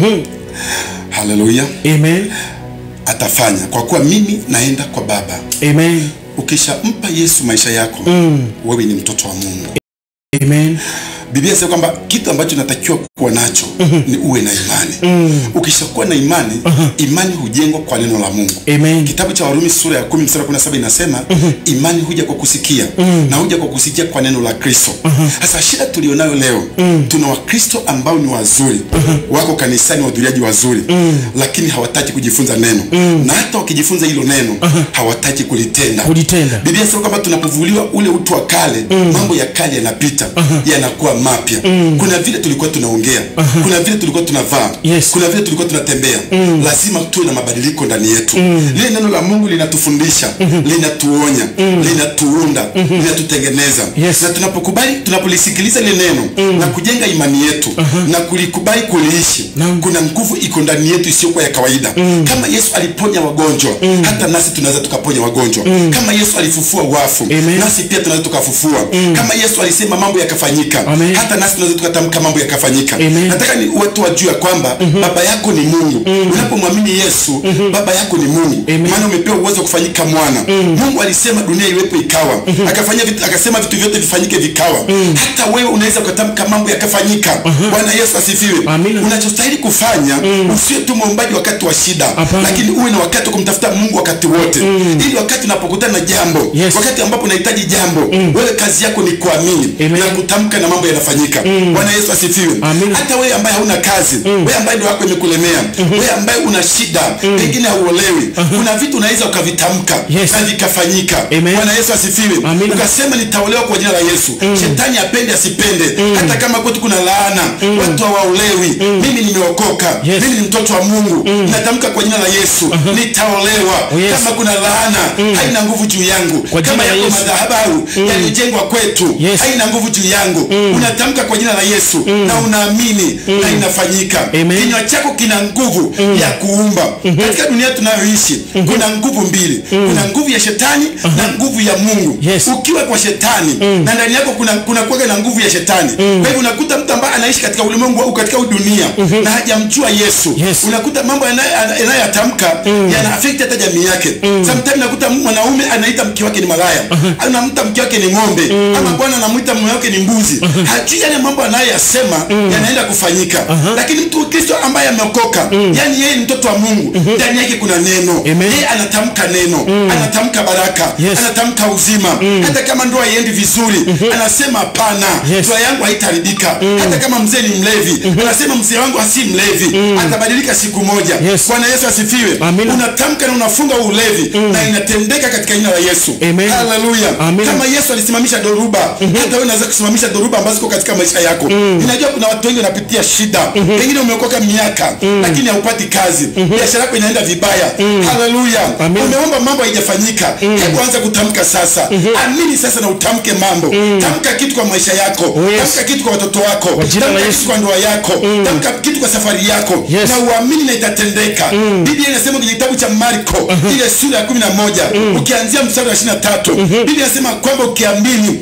Speaker 4: haleluya
Speaker 3: amen
Speaker 4: atafanya kwa kuwa mimi naenda kwa baba
Speaker 3: amen
Speaker 4: ukishampa yesu maisha yako wewe ni mtoto wa mungu
Speaker 3: amen
Speaker 4: biblia inasema kwamba kitu ambacho natakiwa kuwa nacho ni uwe na imani ukishakuwa na imani imani hujengwa kwa neno la mungu
Speaker 3: amen
Speaker 4: kitabu cha warumi sura ya 10 mstari wa 17 inasema imani huja kwa kusikia na huja kwa kusikia kwa neno la kristo sasa shida tulionayo leo tuna wakristo ambao ni wazuri wako kanisani wahudhuriaji wazuri lakini hawataki kujifunza neno na hata wakijifunza hilo neno hawataki kulitenda
Speaker 3: kulitenda
Speaker 4: biblia inasema kwamba tunapovuliwa ule utu wa kale mambo ya kale yanapita yanakuwa mapya kuna vile tulikuwa tunaongea kuna vile tulikuwa tunavaa
Speaker 3: Yes.
Speaker 4: kuna vile tulikuwa tunatembea lazima tuwe na mabadiliko ndani yetu lile neno la mungu linatufundisha linatuonya linatuunda linatutengeneza
Speaker 3: Yes.
Speaker 4: na tunapokubali tunapolisikiliza lile neno na kujenga imani yetu na kulikubali kuliishi
Speaker 3: Naam.
Speaker 4: kuna nguvu iko ndani yetu isiyokuwa ya kawaida kama yesu aliponya wagonjwa hata nasi tunaweza tukaponya wagonjwa kama yesu alifufua wafu
Speaker 3: Amen.
Speaker 4: nasi pia tunaweza tukafufua kama yesu alisema mambo yakafanyika
Speaker 3: Amen.
Speaker 4: hata nasi tunaweza tukatamka mambo yakafanyika
Speaker 3: Amen.
Speaker 4: nataka ni watu wajue ya kwamba baba yako ni mungu unapomwamini yesu baba yako ni mungu
Speaker 3: Amen.
Speaker 4: maana umepewa uwezo wa kufanyika mwana mungu alisema dunia iwepo ikawa akafanya vitu, akasema vitu vyote vifanyike vikawa hata wewe unaweza ukatamka mambo yakafanyika bwana yesu asifiwe
Speaker 3: Amina.
Speaker 4: unachostahili kufanya usiwe tu mwombaji wakati wa shida
Speaker 3: Hapana.
Speaker 4: lakini uwe na wakati wa kumtafuta mungu wakati wote ili wakati unapokutana na jambo
Speaker 3: Yes.
Speaker 4: wakati ambapo unahitaji jambo wewe kazi yako ni kuamini
Speaker 3: Amen.
Speaker 4: na kutamka na mambo yanafanyika bwana yesu asifiwe
Speaker 3: Amina.
Speaker 4: hata wewe ambaye hauna kazi wewe ambaye ndio wako imekulemea wewe ambaye una shida pengine hauolewi kuna vitu unaweza ukavitamka
Speaker 3: Yes.
Speaker 4: na vikafanyika
Speaker 3: Amen.
Speaker 4: bwana yesu asifiwe
Speaker 3: Amina.
Speaker 4: ukasema nitaolewa kwa jina la yesu shetani apende asipende hata kama kwetu kuna laana watu hawaolewi mimi nimeokoka
Speaker 3: Yes.
Speaker 4: mimi ni mtoto wa mungu natamka kwa jina la yesu nitaolewa
Speaker 3: Oh, yes.
Speaker 4: kama kuna laana haina nguvu juu yangu
Speaker 3: Kwa jina
Speaker 4: kama
Speaker 3: la
Speaker 4: yako
Speaker 3: Yesu.
Speaker 4: madhabahu yaliyojengwa kwetu
Speaker 3: Yes.
Speaker 4: haina nguvu juu yangu unatamka kwa jina la yesu na unaamini na inafanyika
Speaker 3: Amen.
Speaker 4: kinywa chako kina nguvu ya kuumba katika dunia tunayoishi kuna nguvu mbili kuna nguvu ya shetani na nguvu ya mungu
Speaker 3: Yes.
Speaker 4: ukiwa kwa shetani na ndani yako kuna kuna kuwaga na nguvu ya shetani kwa hivyo unakuta mtu ambaye anaishi katika ulimwengu au katika huu dunia na hajamjua yesu
Speaker 3: Yes.
Speaker 4: unakuta mambo yanayo- yanayoyatamka yana affect hata jamii yake sometimes nakuta mwanaume anaita mke wake ni malaya anamta mke wake ni ng'ombe ama bwana anamwita mume wake ni mbuzi hajui yale mambo anayoyasema yanaenda kufanyika lakini mtu kristo ambaye ameokoka yani yeye ni mtoto wa mungu ndani yake kuna neno
Speaker 3: Amen.
Speaker 4: yeye anatamka neno anatamka baraka
Speaker 3: Yes.
Speaker 4: anatamka uzima hata kama ndoa iendi vizuri anasema hapana
Speaker 3: Yes.
Speaker 4: ndoa yangu haitaharibika hata kama mzee ni mlevi anasema mzee wangu asi mlevi atabadilika siku moja
Speaker 3: Yes.
Speaker 4: bwana yesu asifiwe asifiwe
Speaker 3: Amina.
Speaker 4: unatamka na unafunga ulevi na inatendeka katika jina la yesu
Speaker 3: Amen.
Speaker 4: haleluya
Speaker 3: Amina.
Speaker 4: kama yesu alisimamisha dhoruba hata wewe unaweza kusimamisha dhoruba ambazo ziko katika maisha yako ninajua kuna watu wengi wanapitia shida pengine umeokoka miaka lakini haupati kazi biashara yako inaenda vibaya haleluya
Speaker 3: Amina.
Speaker 4: umeomba mambo haijafanyika hebu anza kutamka sasa amini sasa na utamke mambo tamka kitu kwa maisha yako
Speaker 3: Oh, yes.
Speaker 4: tamka kitu kwa watoto wako
Speaker 3: Kwa jina la
Speaker 4: tamka
Speaker 3: Yesu.
Speaker 4: kitu kwa ndoa yako tamka kitu kwa safari yako
Speaker 3: Yes.
Speaker 4: na uamini na itatendeka biblia inasema kwenye kitabu cha marko ile sura ya kumi na moja ukianzia mstari wa ishiri na tatu biblia inasema kwamba ukiamini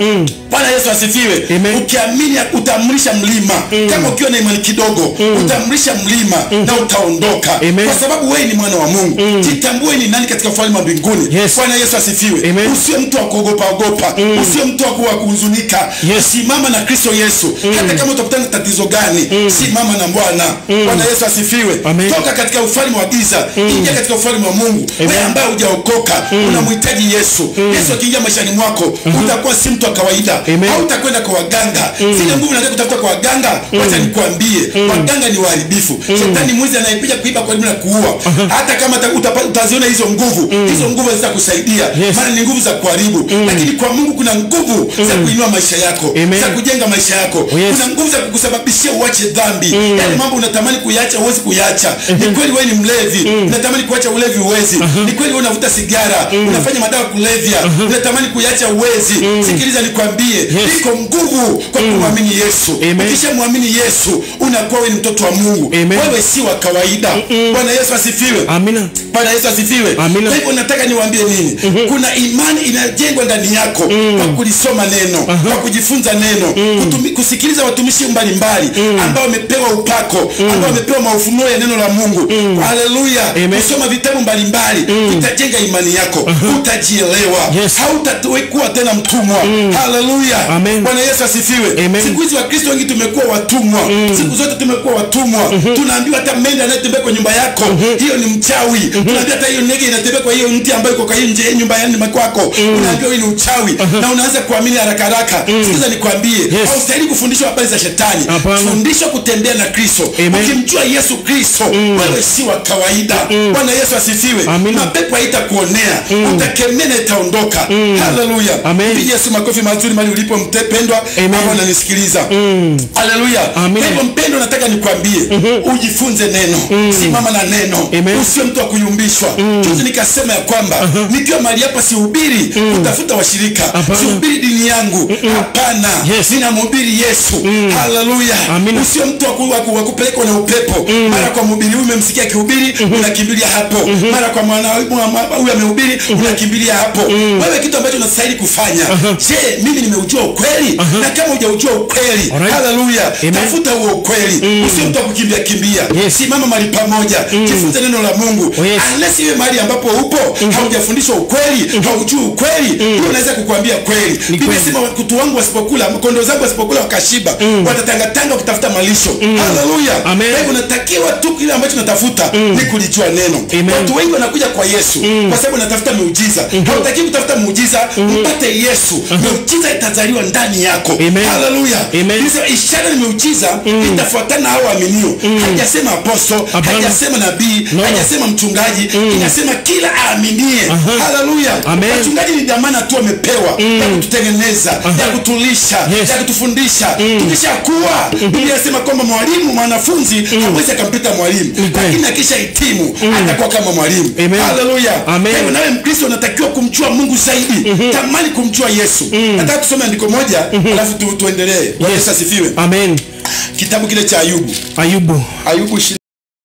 Speaker 4: bwana yesu asifiwe
Speaker 3: Amen.
Speaker 4: ukiamini utamrisha mlima kama ukiwa na imani kidogo utamrisha mlima na utaondoka
Speaker 3: Amen.
Speaker 4: kwa sababu wewe ni mwana wa mungu jitambue ni nani katika ufalme wa mbinguni
Speaker 3: Yes.
Speaker 4: bwana yesu asifiwe
Speaker 3: Amen.
Speaker 4: usiwe mtu wa kuogopa ogopa usiwe mtu wa ku- wa kuhuzunika
Speaker 3: Yes.
Speaker 4: simama na kristo yesu hata kama utakutana na tatizo gani simama na bwana bwana yesu asifiwe
Speaker 3: Amen.
Speaker 4: toka katika ufalme wa giza ingia katika ufalme wa mungu wewe ambaye hujaokoka unamhitaji yesu yesu akiingia maishani mwako utakuwa si mtu wa kawaida
Speaker 3: Amen.
Speaker 4: hautakwenda kwa waganga zile nguvu unataka kutafuta kwa waganga wacha nikwambie waganga ni waharibifu shetani mwizi anayepiga kuiba kwa na kuua hata kama uta- utapa- utaziona hizo nguvu hizo nguvu zitakusaidia
Speaker 3: Yes.
Speaker 4: maana ni nguvu za kuharibu lakini kwa mungu kuna nguvu za kuinua maisha yako
Speaker 3: Amen.
Speaker 4: za kujenga maisha yako
Speaker 3: yes.
Speaker 4: kuna nguvu za kukusababishia uache dhambi yale mambo unatamani kuyacha huwezi kuyacha ni kweli wewe ni mlevi unatamani kuacha ulevi uwezi ni kweli wewe unavuta sigara unafanya madawa ya kulevya unatamani kuyacha uwezi sikiliza nikwambie iko nguvu kwa kumwamini yesu
Speaker 3: Amen.
Speaker 4: ukishamwamini yesu unakuwa wewe ni mtoto wa mungu
Speaker 3: Amen.
Speaker 4: wewe si wa kawaida bwana yesu asifiwe
Speaker 3: amina
Speaker 4: bwana yesu asifiwe
Speaker 3: Amina.
Speaker 4: kwa hivyo nataka niwaambie nini kuna imani inayojengwa ndani yako kwa kulisoma neno kwa kujifunza neno kutumi, kusikiliza watumishi mbalimbali ambao wamepewa upako ambao wamepewa maufunuo ya neno la mungu haleluya
Speaker 3: Amen.
Speaker 4: kusoma vitabu mbalimbali vitajenga imani yako utajielewa
Speaker 3: Yes.
Speaker 4: hautakuwa tena mtumwa haleluya
Speaker 3: Amen.
Speaker 4: bwana yesu asifiwe
Speaker 3: Amen.
Speaker 4: siku hizi wakristo wengi tumekuwa watumwa siku zote tumekuwa watumwa tunaambiwa hata mende anayetembea kwa nyumba yako hiyo ni mchawi tunaambiwa hata hiyo ndege inatembea kwa hiyo mti ambayo iko kwa hiyo nje ya nyumba yani kwako unaambiwa hiyo ni uchawi na unaanza kuamini haraka haraka sikiza nikwambie
Speaker 3: Yes.
Speaker 4: haustahili kufundishwa habari za shetani
Speaker 3: Hapana.
Speaker 4: fundishwa kutembea na kristo
Speaker 3: Amen.
Speaker 4: ukimjua yesu kristo wewe si wa kawaida bwana yesu asifiwe
Speaker 3: Amina.
Speaker 4: mapepo haitakuonea utakemea na itaondoka haleluya
Speaker 3: Amen.
Speaker 4: Pigie yesu makofi mazuri mali ulipo mpendwa
Speaker 3: Amen.
Speaker 4: ambao unanisikiliza haleluya
Speaker 3: Amen.
Speaker 4: kwa hivyo mpendo nataka nikwambie ujifunze neno simama na neno
Speaker 3: Amen.
Speaker 4: usiwe mtu wa kuyumbishwa juzi nikasema ya kwamba nikiwa mahali hapa sihubiri kutafuta washirika
Speaker 3: Hapana.
Speaker 4: sihubiri dini yangu hapana
Speaker 3: Yes.
Speaker 4: ninamhubiri yesu haleluya
Speaker 3: Amina.
Speaker 4: usiwe mtu wa ku- wa ku- wa kupelekwa na upepo mara kwa mhubiri huyu umemsikia akihubiri unakimbilia hapo mara kwa mwana mwa- huyu amehubiri unakimbilia hapo wewe kitu ambacho unastahili kufanya je mimi nimeujua ukweli na kama hujaujua ukweli
Speaker 3: Alright.
Speaker 4: haleluya
Speaker 3: Amen.
Speaker 4: tafuta huo ukweli usiwe mtu wa kukimbia kimbia
Speaker 3: Yes.
Speaker 4: simama mahali pamoja jifunze neno la mungu
Speaker 3: Oh, yes.
Speaker 4: unless iwe mahali ambapo upo haujafundishwa ukweli haujui ukweli huyo unaweza kukwambia kweli biblia
Speaker 3: kweli.
Speaker 4: sema kutu wangu wasipokula kondoo zangu wasipokula wakashiba watatangatanga wakitafuta malisho haleluya
Speaker 3: Amen.
Speaker 4: kwa hivyo unatakiwa tu kile ambacho unatafuta ni kulijua neno
Speaker 3: Amen.
Speaker 4: watu wengi wanakuja kwa yesu kwa sababu unatafuta miujiza hautaki kutafuta muujiza mpate yesu miujiza itazaliwa ndani yako
Speaker 3: Amen.
Speaker 4: haleluya
Speaker 3: Amen.
Speaker 4: Biblia inasema ishara ni miujiza itafuatana na hao waaminio hajasema aposto
Speaker 3: Hapana.
Speaker 4: hajasema nabii
Speaker 3: No.
Speaker 4: hajasema mchungaji inasema kila aaminie haleluya
Speaker 3: Amen.
Speaker 4: wachungaji ni dhamana tu wamepewa ya kututengeneza ya kutulisha
Speaker 3: Yes.
Speaker 4: ya kutufundisha tukishakuwa biblia inasema kwamba mwalimu mwanafunzi hawezi akampita mwalimu
Speaker 3: kweli.
Speaker 4: lakini akisha hitimu atakuwa kama mwalimu
Speaker 3: Amen.
Speaker 4: haleluya
Speaker 3: Amen.
Speaker 4: Kwa hivyo nawe mkristo unatakiwa kumjua mungu zaidi tamani kumjua yesu nataka tusome andiko moja alafu tu, tuendelee Bwana Yesu asifiwe
Speaker 3: amen
Speaker 4: kitabu kile cha ayubu
Speaker 3: ayubu
Speaker 4: ayubu ishirini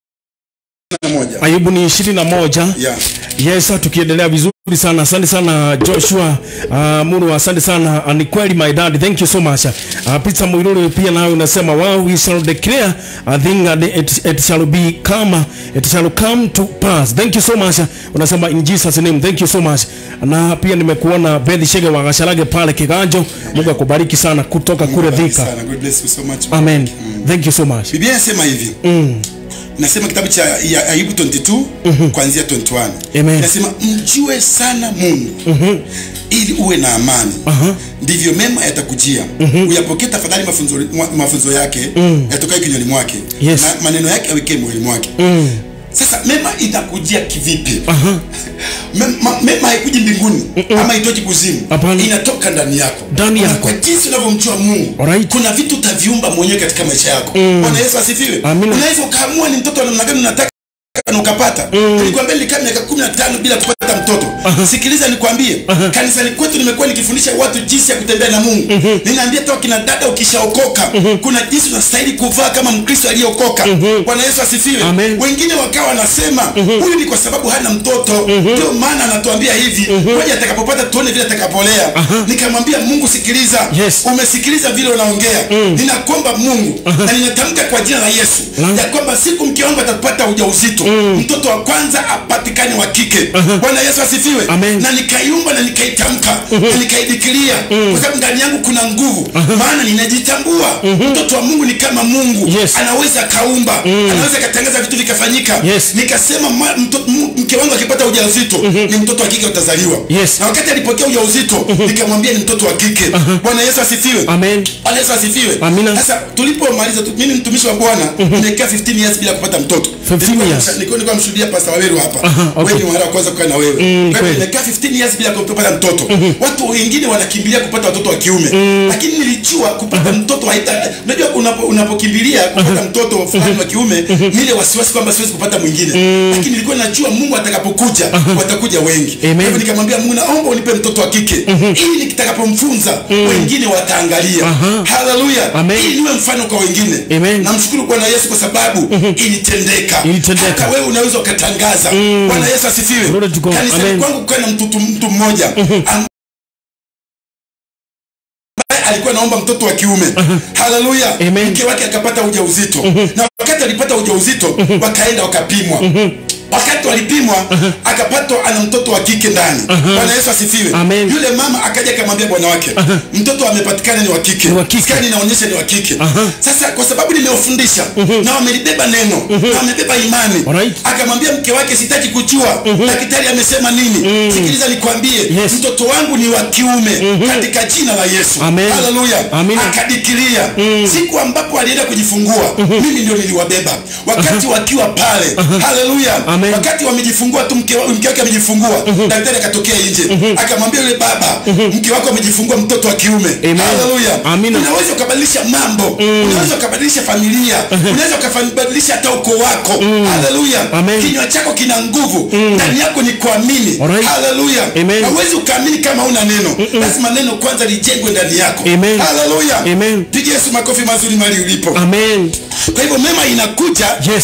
Speaker 4: na moja
Speaker 3: ayubu ni ishirini na moja
Speaker 4: yeah.
Speaker 3: yes tukiendelea vizuri sana asante sana joshua uh, muru asante sana uh, ni kweli my dad thank you so much uh, pizza mwilulu pia nawe unasema wow we shall declare a thing and it, it shall be come it shall come to pass thank you so much unasema in jesus name thank you so much na pia nimekuona Beth Shege wa Gasharage pale Kiganjo Mungu akubariki sana kutoka kule
Speaker 4: Bariki
Speaker 3: Thika
Speaker 4: sana. God bless you so much.
Speaker 3: amen thank you so much
Speaker 4: biblia inasema hivi nasema kitabu cha ya ayubu 22 kuanzia 21
Speaker 3: Amen.
Speaker 4: inasema mjue sana mungu ili uwe na amani ndivyo mema yatakujia uyapokee tafadhali mafunzo, ma- mafunzo yake yatokayo kinywani mwake
Speaker 3: Yes.
Speaker 4: na maneno yake awekee moyoni mwake sasa mema itakujia kivipi mema, mema haikuji mbinguni ama itoki kuzimu
Speaker 3: Hapana.
Speaker 4: inatoka ndani yako
Speaker 3: Ndani
Speaker 4: Na
Speaker 3: yako.
Speaker 4: kwa jinsi unavyomjua mungu
Speaker 3: Alright.
Speaker 4: kuna vitu utaviumba mwenyewe katika maisha yako bwana yesu asifiwe
Speaker 3: Amina.
Speaker 4: unaweza ukaamua ni mtoto wa namna gani unataka na ukapata nilikwambia nilikaa miaka kumi na tano bila kupata mtoto sikiliza nikwambie kanisani kwetu nimekuwa nikifundisha watu jinsi ya kutembea na mungu ninaambia toa kina dada ukishaokoka kuna jinsi unastahili kuvaa kama mkristo aliyeokoka bwana yesu asifiwe
Speaker 3: Amen.
Speaker 4: wengine wakawa wanasema huyu ni kwa sababu hana mtoto ndio maana anatuambia hivi moja atakapopata tuone vile atakapolea nikamwambia mungu sikiliza
Speaker 3: Yes.
Speaker 4: umesikiliza vile unaongea ninakuomba mungu na ninatamka kwa jina la yesu ya kwamba siku mke wangu atapata ujauzito mtoto wa kwanza apatikane wa kike bwana yesu asifiwe
Speaker 3: Amen.
Speaker 4: na nikaiumba na nikaitamka na nikaidikiria kwa sababu ndani yangu kuna nguvu maana ninajitambua mtoto wa mungu ni kama mungu
Speaker 3: Yes.
Speaker 4: anaweza akaumba anaweza akatangaza vitu vikafanyika
Speaker 3: Yes.
Speaker 4: nikasema ma, mto, m, mke wangu akipata ujauzito ni mtoto wa kike utazaliwa
Speaker 3: Yes.
Speaker 4: na wakati alipokea ujauzito nikamwambia ni mtoto wa kike bwana yesu asifiwe
Speaker 3: Amen.
Speaker 4: Bwana Yesu asifiwe.
Speaker 3: Amina.
Speaker 4: Sasa tulipomaliza tu, mimi mtumishi wa Bwana nimekaa 15 years bila kupata mtoto.
Speaker 3: 15
Speaker 4: Nilikuwa
Speaker 3: years.
Speaker 4: namsha- Nilikuwa nilikuwa namshuhudia Pastor Waweru hapa.
Speaker 3: Aha, okay.
Speaker 4: Wewe ni mara wa kwanza kukaa na wewe. Kwa
Speaker 3: kweli.
Speaker 4: hivyo nimekaa 15 years bila kupata mtoto. Watu wengine wanakimbilia kupata watoto wa kiume. Lakini nilijua kupata mtoto haita unajua unapo, unapokimbilia kupata mtoto fulani wa kiume ni ile wasiwasi kwamba siwezi kupata mwingine. Lakini nilikuwa najua Mungu atakapokuja watakuja wengi. Kwa
Speaker 3: Amen.
Speaker 4: hivyo nikamwambia Mungu naomba unipe mtoto wa kike ili nitakapomfunza wengine wataangalia. Haleluya.
Speaker 3: Amen.
Speaker 4: Ili niwe mfano kwa wengine
Speaker 3: Amen.
Speaker 4: namshukuru bwana yesu kwa sababu ilitendeka
Speaker 3: Ilitendeka.
Speaker 4: hata wewe unaweza ukatangaza bwana yesu asifiwe
Speaker 3: Glory to God.
Speaker 4: kanisani
Speaker 3: Amen.
Speaker 4: kwangu kukaa na mtu, mtu mmoja ambaye alikuwa naomba mtoto wa kiume haleluya
Speaker 3: Amen.
Speaker 4: mke wake akapata ujauzito na wakati alipata ujauzito wakaenda wakapimwa wakati walipimwa akapatwa ana mtoto wa kike ndani bwana yesu asifiwe
Speaker 3: Amen.
Speaker 4: yule mama akaja akamwambia bwana wake mtoto amepatikana ni wa kike
Speaker 3: Ni wa kike.
Speaker 4: Skani inaonyesha ni wa kike sasa kwa sababu nimewafundisha na wamelibeba neno na wamebeba imani
Speaker 3: Alright.
Speaker 4: akamwambia mke wake sitaki kujua daktari amesema nini sikiliza nikwambie
Speaker 3: Yes.
Speaker 4: mtoto wangu ni wa kiume katika jina la yesu
Speaker 3: Amen.
Speaker 4: haleluya
Speaker 3: Amina.
Speaker 4: akadikiria siku ambapo alienda kujifungua mimi ndio niliwabeba wakati wakiwa pale haleluya
Speaker 3: Amen.
Speaker 4: wakati wamejifungua tu mke wa- mke wake amejifungua daktari akatokea nje akamwambia yule baba mke wako amejifungua mtoto wa kiume
Speaker 3: Amen.
Speaker 4: haleluya
Speaker 3: Amina.
Speaker 4: unaweza ukabadilisha mambo unaweza ukabadilisha familia unaweza ukabadilisha hata ukoo wako haleluya
Speaker 3: Amen.
Speaker 4: kinywa chako kina nguvu ndani yako ni kuamini
Speaker 3: Alright.
Speaker 4: haleluya
Speaker 3: Amen.
Speaker 4: hauwezi ukaamini kama una neno lazima neno kwanza lijengwe ndani yako
Speaker 3: Amen.
Speaker 4: haleluya
Speaker 3: Amen.
Speaker 4: piga yesu makofi mazuri mali ulipo
Speaker 3: Amen.
Speaker 4: kwa hivyo mema inakuja
Speaker 3: Yes.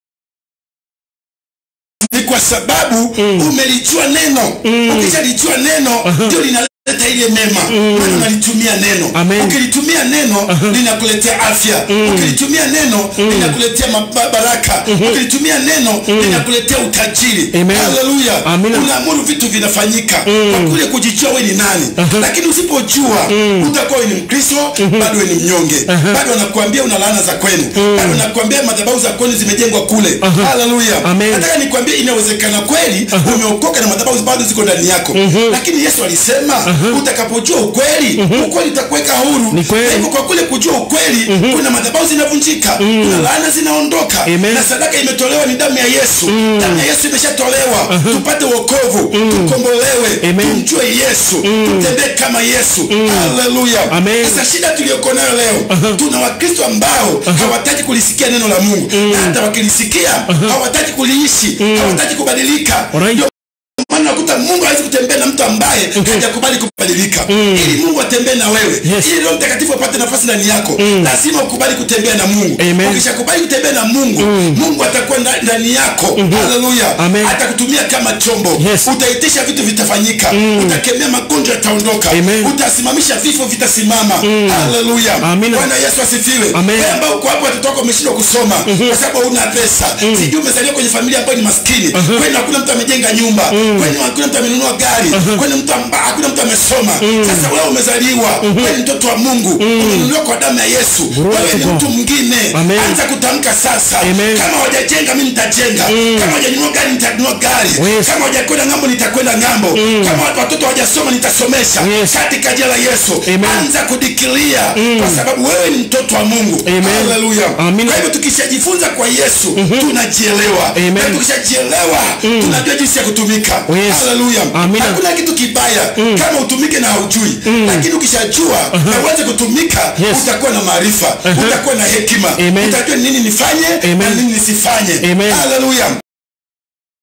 Speaker 4: ni kwa sababu umelijua neno ukishalijua neno ndio linaleta ile mema maana unalitumia neno
Speaker 3: Amen.
Speaker 4: ukilitumia neno linakuletea afya ukilitumia neno linakuletea maba- baraka ukilitumia neno linakuletea utajiri
Speaker 3: Amen.
Speaker 4: haleluya
Speaker 3: Amina.
Speaker 4: unaamuru vitu vinafanyika kwa kule kujijua we ni nani lakini usipojua utakuwa we ni mkristo bado we ni mnyonge bado wanakuambia una laana za kwenu bado wanakuambia madhabahu za kwenu zimejengwa kule haleluya
Speaker 3: Amen.
Speaker 4: nataka nikwambie inawezekana kweli umeokoka na madhabahu bado ziko ndani yako lakini yesu alisema utakapojua ukweli ukweli utakuweka huru
Speaker 3: Ni kweli.
Speaker 4: Na hivyo kwa kule kujua ukweli kuna madhabahu zinavunjika kuna laana zinaondoka
Speaker 3: Amen.
Speaker 4: na sadaka imetolewa ni damu ya yesu damu ya yesu imeshatolewa tupate wokovu tukombolewe
Speaker 3: Amen.
Speaker 4: tumjue yesu tutembee kama yesu haleluya
Speaker 3: Amen.
Speaker 4: sasa shida tuliyoko nayo leo tuna wakristo ambao hawataki kulisikia neno la mungu na hata wakilisikia hawataki kuliishi hawataki kubadilika
Speaker 3: Alright.
Speaker 4: Ndio maana nakuta mungu hawezi kutembea na mtu ambaye hajakubali kubadilika ili mungu atembee na wewe
Speaker 3: Yes.
Speaker 4: ili roho mtakatifu apate nafasi ndani yako lazima ukubali kutembea na mungu
Speaker 3: Amen.
Speaker 4: ukishakubali kutembea na mungu mungu atakuwa nda- ndani yako haleluya
Speaker 3: Amen.
Speaker 4: atakutumia kama chombo
Speaker 3: Yes.
Speaker 4: utaitisha vitu vitafanyika utakemea magonjwa yataondoka
Speaker 3: Amen.
Speaker 4: utasimamisha vifo vitasimama haleluya
Speaker 3: Amina.
Speaker 4: bwana yesu asifiwe
Speaker 3: Amen.
Speaker 4: wewe ambao uko hapo watoto wako wameshindwa kusoma kwa sababu hauna pesa sijui umezaliwa kwenye familia ambayo ni maskini kwani hakuna mtu amejenga nyumba kwani hakuna mtu amenunua gari kwani mtu amba, hakuna mtu amesoma sasa wewe umezaliwa wewe ni mtoto wa mungu umenunuliwa kwa damu ya yesu wewe ni
Speaker 3: to God.
Speaker 4: mtu mwingine
Speaker 3: Amen.
Speaker 4: anza kutamka sasa
Speaker 3: Amen.
Speaker 4: kama hawajajenga mi nitajenga kama hawajanunua gari nitanunua gari
Speaker 3: Yes.
Speaker 4: kama hawajakwenda ng'ambo nitakwenda ng'ambo kama watu- watoto hawajasoma nitasomesha
Speaker 3: Yes.
Speaker 4: katika jina la yesu
Speaker 3: Amen.
Speaker 4: anza kudikilia kwa sababu wewe ni mtoto wa mungu
Speaker 3: Amen.
Speaker 4: haleluya
Speaker 3: Amina.
Speaker 4: kwa hivyo tukishajifunza kwa yesu tunajielewa
Speaker 3: Amen.
Speaker 4: na tukishajielewa tunajua jinsi ya kutumika
Speaker 3: Yes.
Speaker 4: haleluya
Speaker 3: Amina.
Speaker 4: hakuna kitu kibaya kama utumike na haujui lakini ukishajua na uanze kutumika
Speaker 3: Yes.
Speaker 4: utakuwa na maarifa utakuwa na hekima
Speaker 3: Amen.
Speaker 4: utajua ni nini nifanye na
Speaker 3: Amen.
Speaker 4: nini nisifanye
Speaker 3: Amen.
Speaker 4: haleluya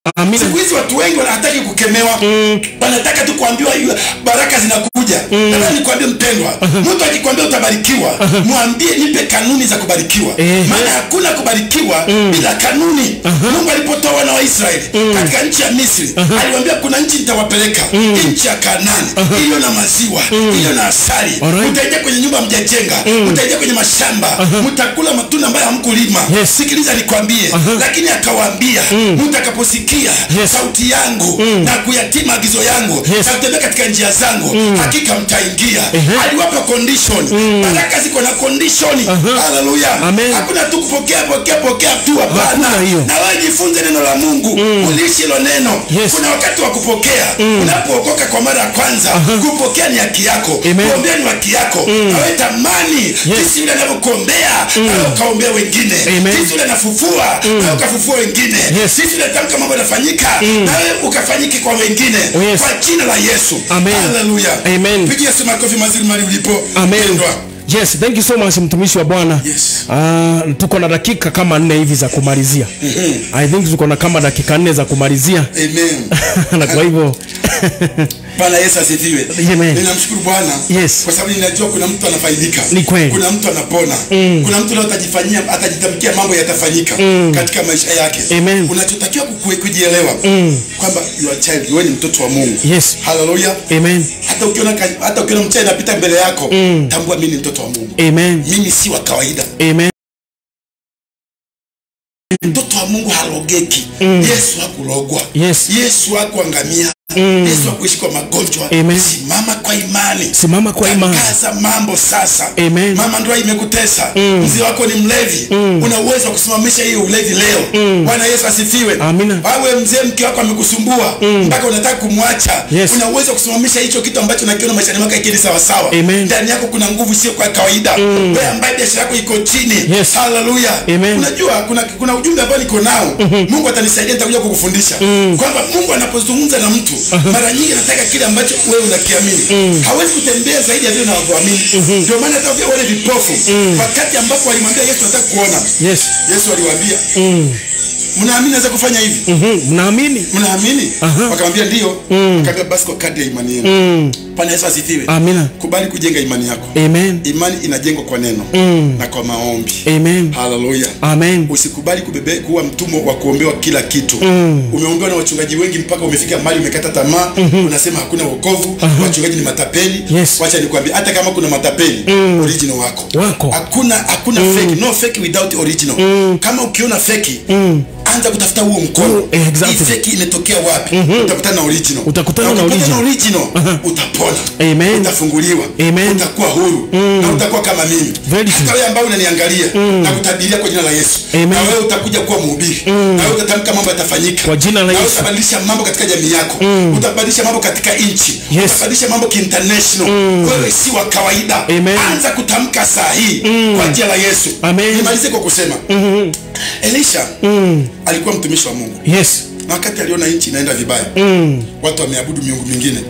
Speaker 3: Amina.
Speaker 4: siku hizi watu wengi wanataki kukemewa wanataka tu kuambiwa yu- baraka zinakuja nataka nikwambie mpendwa mtu akikwambia utabarikiwa mwambie nipe kanuni za kubarikiwa
Speaker 3: Ehe.
Speaker 4: maana hakuna kubarikiwa bila kanuni mungu alipotoa wana wa israeli katika nchi ya misri aliwambia kuna nchi nitawapeleka nchi ya kanani iliyo na maziwa iliyo na asali
Speaker 3: Alright.
Speaker 4: mtaingia kwenye nyumba mjajenga mtaingia kwenye mashamba mtakula matunda ambayo hamkulima
Speaker 3: Yes.
Speaker 4: sikiliza nikwambie lakini akawaambia mtakaposikia
Speaker 3: Yes.
Speaker 4: sauti yangu na kuyatii maagizo yangu
Speaker 3: Yes.
Speaker 4: na kutembea katika njia zangu hakika mtaingia
Speaker 3: Ehe.
Speaker 4: aliwapa condition baraka ziko na condition haleluya
Speaker 3: Amen.
Speaker 4: hakuna tu kupokea pokea pokea tu hapana
Speaker 3: Hakuna hiyo.
Speaker 4: na wewe jifunze neno la Mungu uliishi hilo neno
Speaker 3: Yes.
Speaker 4: kuna wakati wa kupokea unapookoka kwa mara ya kwanza kupokea ni haki yako
Speaker 3: Amen.
Speaker 4: kuombea ni haki yako na wewe tamani jinsi yule anavyokuombea na wewe ukaombea wengine
Speaker 3: Amen.
Speaker 4: jinsi yule anafufua na wewe ukafufua wengine
Speaker 3: Yes.
Speaker 4: jinsi yule tamka mambo yanafanyika na wewe ukafanyike kwa wengine
Speaker 3: Oh, yes.
Speaker 4: kwa jina la Yesu
Speaker 3: Amen.
Speaker 4: haleluya
Speaker 3: Amen.
Speaker 4: pigia sema makofi mazuri mali ulipo
Speaker 3: Amen.
Speaker 4: Pendwa.
Speaker 3: Yes, thank you so much mtumishi wa Bwana.
Speaker 4: Yes.
Speaker 3: Ah, tuko na dakika kama nne hivi za kumalizia. I think tuko na kama dakika nne za kumalizia.
Speaker 4: Amen.
Speaker 3: na kwa hivyo
Speaker 4: Bwana Yesu asifiwe.
Speaker 3: Amen.
Speaker 4: Ninamshukuru Bwana
Speaker 3: Yes.
Speaker 4: kwa sababu ninajua kuna mtu anafaidika.
Speaker 3: Ni kweli.
Speaker 4: Kuna mtu anapona. Kuna mtu leo atajifanyia atajitamkia mambo yatafanyika katika maisha yake.
Speaker 3: Amen.
Speaker 4: Unachotakiwa kukue- kujielewa kwamba you are child, wewe ni mtoto wa Mungu.
Speaker 3: Yes.
Speaker 4: Hallelujah.
Speaker 3: Amen.
Speaker 4: Hata ukiona ka- hata ukiona mchawi anapita mbele yako, tambua mimi ni mtoto wa Mungu.
Speaker 3: Amen.
Speaker 4: Mimi si wa kawaida.
Speaker 3: Amen.
Speaker 4: mtoto wa mungu halogeki yesu hakulogwa
Speaker 3: Yes.
Speaker 4: yesu hakuangamia yesu hakuishi kwa magonjwa
Speaker 3: Amen.
Speaker 4: simama kwa imani
Speaker 3: Simama kwa imani.
Speaker 4: tangaza mambo sasa
Speaker 3: Amen.
Speaker 4: mama ndoa imekutesa mzee wako ni mlevi una uwezo wa kusimamisha hiyo ulevi leo bwana yesu asifiwe
Speaker 3: Amina.
Speaker 4: awe mzee mke wako amekusumbua mpaka unataka kumwacha
Speaker 3: Yes.
Speaker 4: una uwezo wa kusimamisha hicho kitu ambacho nakiona maishani mwako ikili sawasawa
Speaker 3: Amen.
Speaker 4: ndani yako kuna nguvu sio kwa kawaida wewe ambaye biashara yako iko chini
Speaker 3: Yes.
Speaker 4: haleluya
Speaker 3: Amen.
Speaker 4: unajua kuna, kuna ujumbe ambao niko nao mungu atanisaidia nitakuja kukufundisha kwamba mungu anapozungumza na mtu mara nyingi anataka kile ambacho wewe unakiamini hawezi kutembea zaidi ya vile unavyoamini ndio maana hata vile wale vipofu wakati ambapo walimwambia yesu nataka kuona
Speaker 3: Yes.
Speaker 4: yesu aliwaambia mnaamini naweza kufanya hivi
Speaker 3: Mhm. Mnaamini?
Speaker 4: mnaamini
Speaker 3: Aha.
Speaker 4: wakamwambia ndio akaambia basi kwa kadri ya imani yenu bwana yesu asifiwe
Speaker 3: Amina.
Speaker 4: kubali kujenga imani yako
Speaker 3: Amen.
Speaker 4: imani inajengwa kwa neno na kwa maombi
Speaker 3: Amen.
Speaker 4: haleluya
Speaker 3: Amen.
Speaker 4: usikubali kubebe kuwa mtumwa wa kuombewa kila kitu umeombewa na wachungaji wengi mpaka umefika mahali umekata tamaa unasema hakuna wokovu wachungaji ni matapeli
Speaker 3: Yes.
Speaker 4: wacha nikwambie hata kama kuna matapeli original wako
Speaker 3: Wako.
Speaker 4: hakuna hakuna fake no fake without original kama ukiona fake anza kutafuta huo mkono
Speaker 3: Mm, exactly.
Speaker 4: hii fake imetokea wapi utakutana na original
Speaker 3: Utakutana na
Speaker 4: ukipata
Speaker 3: original.
Speaker 4: utapona
Speaker 3: Amen.
Speaker 4: utafunguliwa
Speaker 3: Amen.
Speaker 4: utakuwa huru na utakuwa kama mimi
Speaker 3: Very
Speaker 4: hata
Speaker 3: true.
Speaker 4: wewe ambao unaniangalia na kutabiria kwa jina la Yesu
Speaker 3: Amen.
Speaker 4: na wewe utakuja kuwa mhubiri na wewe utatamka mambo yatafanyika
Speaker 3: Kwa jina la
Speaker 4: na wewe
Speaker 3: Yesu.
Speaker 4: utabadilisha mambo katika jamii yako utabadilisha mambo katika nchi
Speaker 3: Yes.
Speaker 4: utabadilisha mambo kiinternational wewe si wa kawaida
Speaker 3: Amen.
Speaker 4: anza kutamka saa hii kwa jina la Yesu
Speaker 3: Amen.
Speaker 4: nimalize kwa kusema Elisha alikuwa mtumishi wa Mungu
Speaker 3: Yes.
Speaker 4: na wakati aliona nchi inaenda vibaya watu wameabudu miungu mingine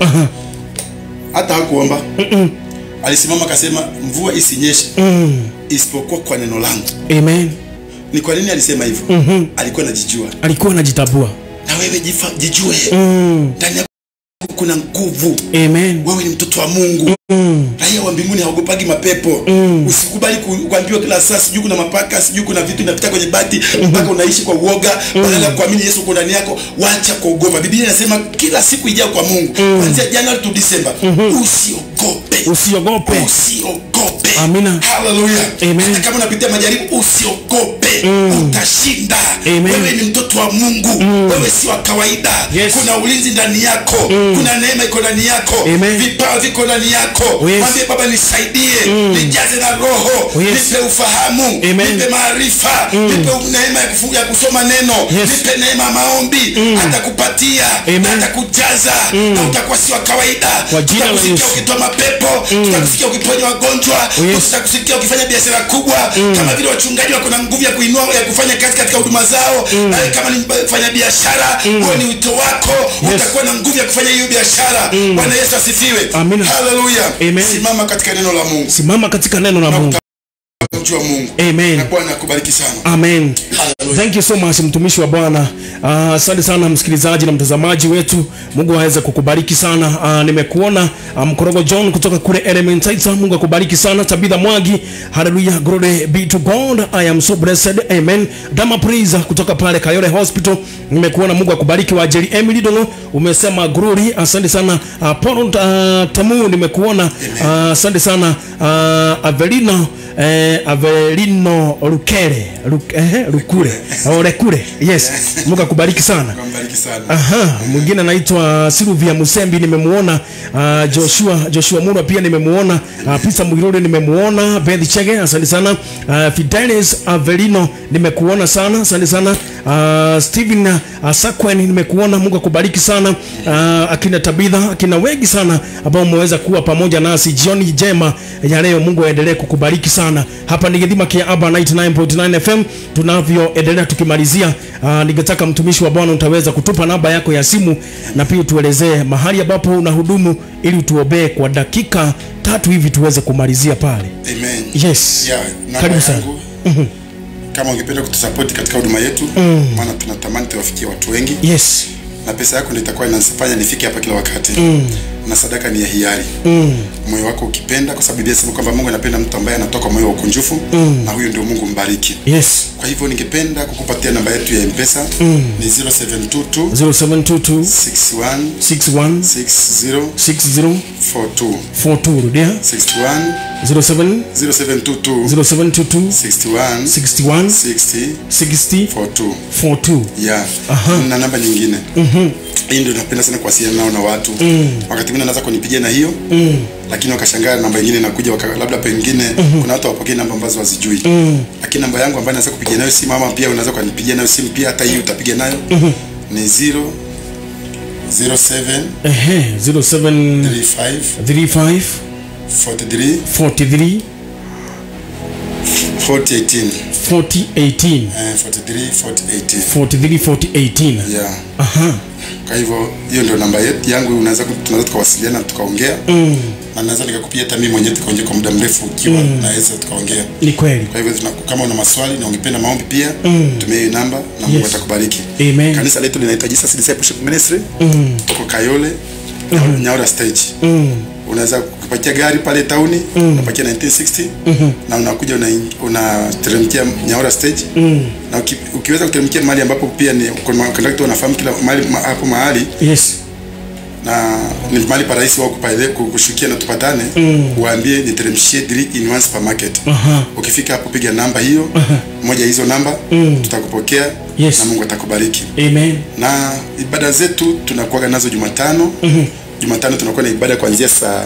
Speaker 4: hata hakuomba alisimama akasema mvua isinyeshe isipokuwa kwa neno langu
Speaker 3: Amen.
Speaker 4: ni kwa nini alisema hivyo alikuwa anajijua
Speaker 3: Alikuwa anajitambua.
Speaker 4: na wewe jifa, jijue ndani yako kuna nguvu
Speaker 3: Amen.
Speaker 4: wewe ni mtoto wa mungu raia wa mbinguni haogopagi mapepo usikubali ku- kuambiwa kila saa sijui kuna mapaka sijui kuna vitu inapita kwenye bati mpaka unaishi kwa uoga badala ya kuamini yesu uko ndani yako wacha kuogopa biblia inasema kila siku ijao kwa mungu kuanzia januari to disemba usiogope
Speaker 3: Usiogope.
Speaker 4: usiogope
Speaker 3: Amina.
Speaker 4: haleluya
Speaker 3: Amen.
Speaker 4: hata kama unapitia majaribu usiogope utashinda
Speaker 3: Amen.
Speaker 4: wewe ni mtoto wa mungu wewe si wa kawaida
Speaker 3: Yes.
Speaker 4: kuna ulinzi ndani yako kuna neema iko ndani yako
Speaker 3: Amen.
Speaker 4: vipawa viko ndani yako
Speaker 3: Oh, yes.
Speaker 4: mwambie baba nisaidie nijaze na roho
Speaker 3: Oh, yes.
Speaker 4: nipe ufahamu
Speaker 3: Amen.
Speaker 4: nipe maarifa nipe neema ya, kufu, ya kusoma neno
Speaker 3: Yes.
Speaker 4: nipe neema ya maombi atakupatia
Speaker 3: Amen.
Speaker 4: na atakujaza na utakuwa si wa kawaida
Speaker 3: Kwa jina la
Speaker 4: tutakusikia
Speaker 3: Yesu.
Speaker 4: ukitoa mapepo tutakusikia ukiponya wagonjwa
Speaker 3: Oh, yes.
Speaker 4: tutakusikia ukifanya biashara kubwa kama vile wachungaji wako na nguvu ya kuinua ya kufanya kazi katika huduma zao nawe kama ni fanya biashara huo ni wito wako utakuwa na nguvu ya kufanya hiyo biashara bwana yesu asifiwe
Speaker 3: Amina.
Speaker 4: haleluya
Speaker 3: Amen.
Speaker 4: simama katika neno la mungu
Speaker 3: Simama katika neno la Mungu.
Speaker 4: kumjua Mungu.
Speaker 3: Amen.
Speaker 4: Na Bwana akubariki sana.
Speaker 3: amen
Speaker 4: Hallelujah.
Speaker 3: thank you so much mtumishi wa bwana Ah, asante sana msikilizaji na mtazamaji wetu mungu aweze kukubariki sana Ah, nimekuona ah, mkorogo john kutoka kule elementaita mungu akubariki sana tabitha mwagi haleluya glory be to god i am so blessed amen dama praise kutoka pale kayole hospital nimekuona mungu akubariki wajeri emily dono umesema glory asante sana uh, paul uh, tamu nimekuona Ah, asante sana uh, avelino eh, avelino rukere Ruk, eh, rukure oh, rekure yes mungu akubariki sana
Speaker 4: Akubariki sana.
Speaker 3: aha mwingine anaitwa silvia musembi nimemuona uh, joshua joshua mura pia nimemuona uh, pisa mwiruri nimemuona beth chege asante sana uh, fidelis avelino nimekuona sana asante sana uh, stephen uh, sakwen nimekuona mungu akubariki sana uh, akina tabitha akina wengi sana ambao umeweza kuwa pamoja nasi jioni jema ya leo mungu aendelee kukubariki sana hapa ni githima kia aba 99.9 fm tunavyoendelea tukimalizia uh, ningetaka mtumishi wa bwana utaweza kutupa namba yako ya simu na pia tuelezee mahali ambapo unahudumu ili tuombee kwa dakika tatu hivi tuweze kumalizia pale
Speaker 4: Amen.
Speaker 3: yes
Speaker 4: Yeah, namba
Speaker 3: karibu sana
Speaker 4: yangu kama ungependa kutusapoti katika huduma yetu maana tunatamani tuwafikie watu wengi
Speaker 3: yes
Speaker 4: na pesa yako ndio itakuwa inanifanya nifike hapa kila wakati na sadaka ni ya hiari moyo wako ukipenda kwa sababu Biblia inasema kwamba Mungu anapenda mtu ambaye anatoka moyo wa ukunjufu na huyo ndio Mungu mbariki
Speaker 3: yes
Speaker 4: kwa hivyo ningependa kukupatia namba yetu ya mpesa ni 0722
Speaker 3: 0722
Speaker 4: 61
Speaker 3: 61
Speaker 4: 60
Speaker 3: 60
Speaker 4: 42
Speaker 3: 42 rudia
Speaker 4: 61
Speaker 3: 07
Speaker 4: 0722
Speaker 3: 0722
Speaker 4: 61
Speaker 3: 61
Speaker 4: 60
Speaker 3: 60
Speaker 4: 42
Speaker 3: 42
Speaker 4: yeah. na namba nyingine hii ndio napenda sana kuwasiliana nao na watu wakati mwingine anaweza kunipigia na hiyo lakini wakashangaa namba nyingine inakuja waka, labda pengine kuna watu wapokee namba ambazo wazijui lakini namba yangu ambayo naweza kupigia nayo simu ama pia unaweza kunipigia nayo simu pia hata hii utapiga nayo ni 0 07
Speaker 3: ehe 07
Speaker 4: 35
Speaker 3: 35
Speaker 4: 43
Speaker 3: 43
Speaker 4: 4018
Speaker 3: 4018
Speaker 4: eh, 43 4018
Speaker 3: 43 4018
Speaker 4: yeah
Speaker 3: aha
Speaker 4: kwa hivyo hiyo ndio namba yetu yangu unaweza ku- tunaweza tukawasiliana tukaongea na naweza nikakupigia hata mimi mwenyewe tukaongea kwa muda mrefu ukiwa naweza tukaongea
Speaker 3: ni kweli
Speaker 4: kwa hivyo tuna, kama una maswali na ungependa maombi pia tumia hiyo namba na Mungu
Speaker 3: Yes.
Speaker 4: atakubariki
Speaker 3: Amen.
Speaker 4: kanisa letu linaitwa Jesus Discipleship Ministry tuko Kayole Nyaura stage unaweza kupakia gari pale tauni unapakia 1960 na unakuja unateremkia una unateremkia Nyaura stage na uki, ukiweza kuteremkia mahali ambapo pia ni kuna kondakta wanafahamu kila mahali ma, hapo mahali
Speaker 3: yes
Speaker 4: na ni mahali parahisi wao kupale kushukia na tupatane uambie niteremshie dri in one supermarket
Speaker 3: Aha.
Speaker 4: ukifika hapo piga namba hiyo moja ya hizo namba tutakupokea
Speaker 3: Yes.
Speaker 4: na Mungu atakubariki
Speaker 3: amen
Speaker 4: na ibada zetu tunakuwaga nazo Jumatano Jumatano tunakuwa na ibada kuanzia saa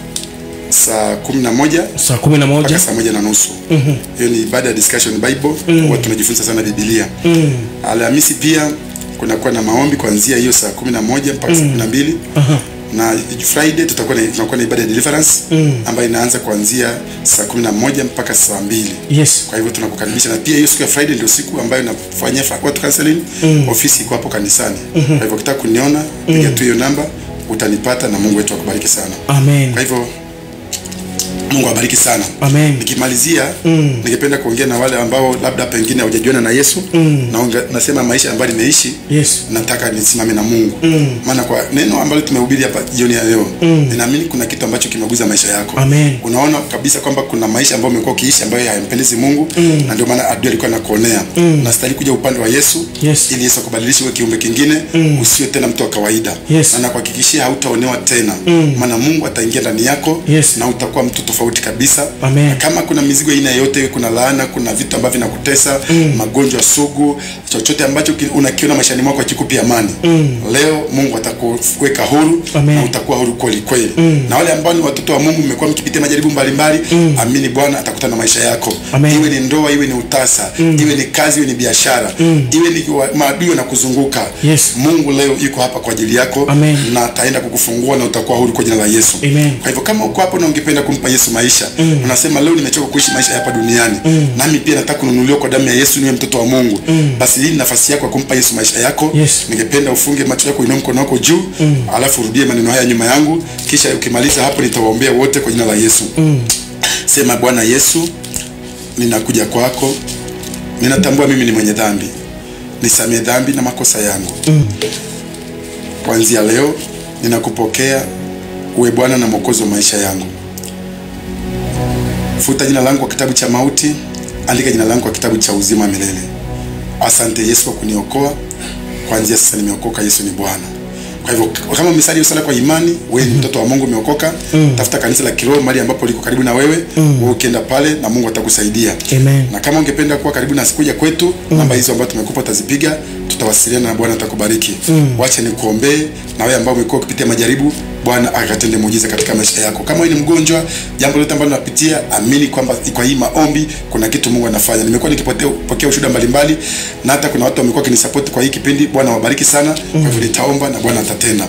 Speaker 4: saa kumi na moja
Speaker 3: saa kumi na
Speaker 4: mpaka
Speaker 3: moja
Speaker 4: saa moja na nusu hiyo ni ibada ya discussion bible huwa tunajifunza sana biblia alhamisi pia kunakuwa na maombi kuanzia hiyo saa kumi na moja mpaka saa kumi na mbili na friday tutakuwa na, tunakuwa na ibada ya deliverance ambayo inaanza kuanzia saa kumi na moja mpaka saa mbili
Speaker 3: yes
Speaker 4: kwa hivyo tunakukaribisha na pia hiyo siku ya friday ndio siku ambayo nafanyia fa- watu counseling ofisi iko hapo kanisani kwa hivyo ukitaka kuniona piga tu hiyo namba utanipata na mungu wetu akubariki sana
Speaker 3: amen
Speaker 4: kwa hivyo mungu awabariki sana
Speaker 3: Amen.
Speaker 4: nikimalizia ningependa kuongea na wale ambao labda pengine hawajajiona na yesu na unga, nasema maisha ambayo nimeishi
Speaker 3: yes
Speaker 4: nataka nisimame na mungu maana kwa neno ambalo tumehubiri hapa jioni ya leo ninaamini kuna kitu ambacho kimeguza maisha yako
Speaker 3: Amen.
Speaker 4: unaona kabisa kwamba kuna maisha ambayo umekuwa ukiishi ambayo hayampendezi mungu na ndio maana adui alikuwa anakuonea nastahili kuja upande wa yesu
Speaker 3: Yes.
Speaker 4: ili yesu akubadilishe uwe kiumbe kingine usiwe tena mtu wa kawaida
Speaker 3: Yes.
Speaker 4: na nakuhakikishia hautaonewa tena maana mungu ataingia ndani yako
Speaker 3: Yes.
Speaker 4: na utakuwa mtu tofauti kabisa
Speaker 3: Amen.
Speaker 4: na kama kuna mizigo aina yoyote kuna laana kuna vitu ambavyo vinakutesa magonjwa sugu chochote ambacho ki- unakiona maishani mwako akikupi amani leo mungu atakuweka huru
Speaker 3: Amen.
Speaker 4: na utakuwa huru kweli kweli na wale ambao ni watoto wa mungu mmekuwa mkipitia majaribu mbalimbali amini bwana atakutana na maisha yako
Speaker 3: Amen.
Speaker 4: iwe ni ndoa iwe ni utasa iwe ni kazi iwe ni biashara iwe ni wa- maadui wanakuzunguka
Speaker 3: Yes.
Speaker 4: mungu leo yuko hapa kwa ajili yako
Speaker 3: Amen.
Speaker 4: na ataenda kukufungua na utakuwa huru kwa jina la yesu
Speaker 3: Amen.
Speaker 4: kwa hivyo kama uko hapo na ungependa kumpa yesu maisha unasema leo nimechoka kuishi maisha ya hapa duniani nami pia nataka kununuliwa kwa damu ya yesu niwe mtoto wa mungu basi hii ni nafasi yako ya kumpa yesu maisha yako
Speaker 3: Yes.
Speaker 4: ningependa ufunge macho yako inua mkono wako juu alafu urudie maneno haya nyuma yangu kisha ukimaliza hapo nitawaombea wote kwa jina la yesu sema bwana yesu ninakuja kwako ninatambua mimi ni mwenye dhambi nisamie dhambi na makosa yangu kuanzia leo ninakupokea uwe bwana na mwokozi wa maisha yangu futa jina langu kwa kitabu cha mauti andika jina langu kwa kitabu cha uzima milele asante yesu kwa kuniokoa kuanzia sasa nimeokoka yesu ni bwana kwa hivyo kama umesali hiyo sala kwa imani wewe ni mtoto wa mungu umeokoka tafuta kanisa la kiroho mahali ambapo liko karibu na wewe wewe ukienda pale na mungu atakusaidia
Speaker 3: Amen.
Speaker 4: na kama ungependa kuwa karibu na sikuja kwetu namba hizo ambazo tumekupa utazipiga tutawasiliana na bwana atakubariki wacha nikuombee na wewe ambao umekuwa ukipitia majaribu bwana akatende muujiza katika maisha yako kama wewe ni mgonjwa jambo lote ambalo unapitia amini kwamba kwa hii maombi kuna kitu mungu anafanya nimekuwa nikipokea ushuhuda mbalimbali na hata kuna watu wamekuwa kinisapoti kwa hii kipindi bwana wabariki sana kwa hivyo nitaomba na bwana atatenda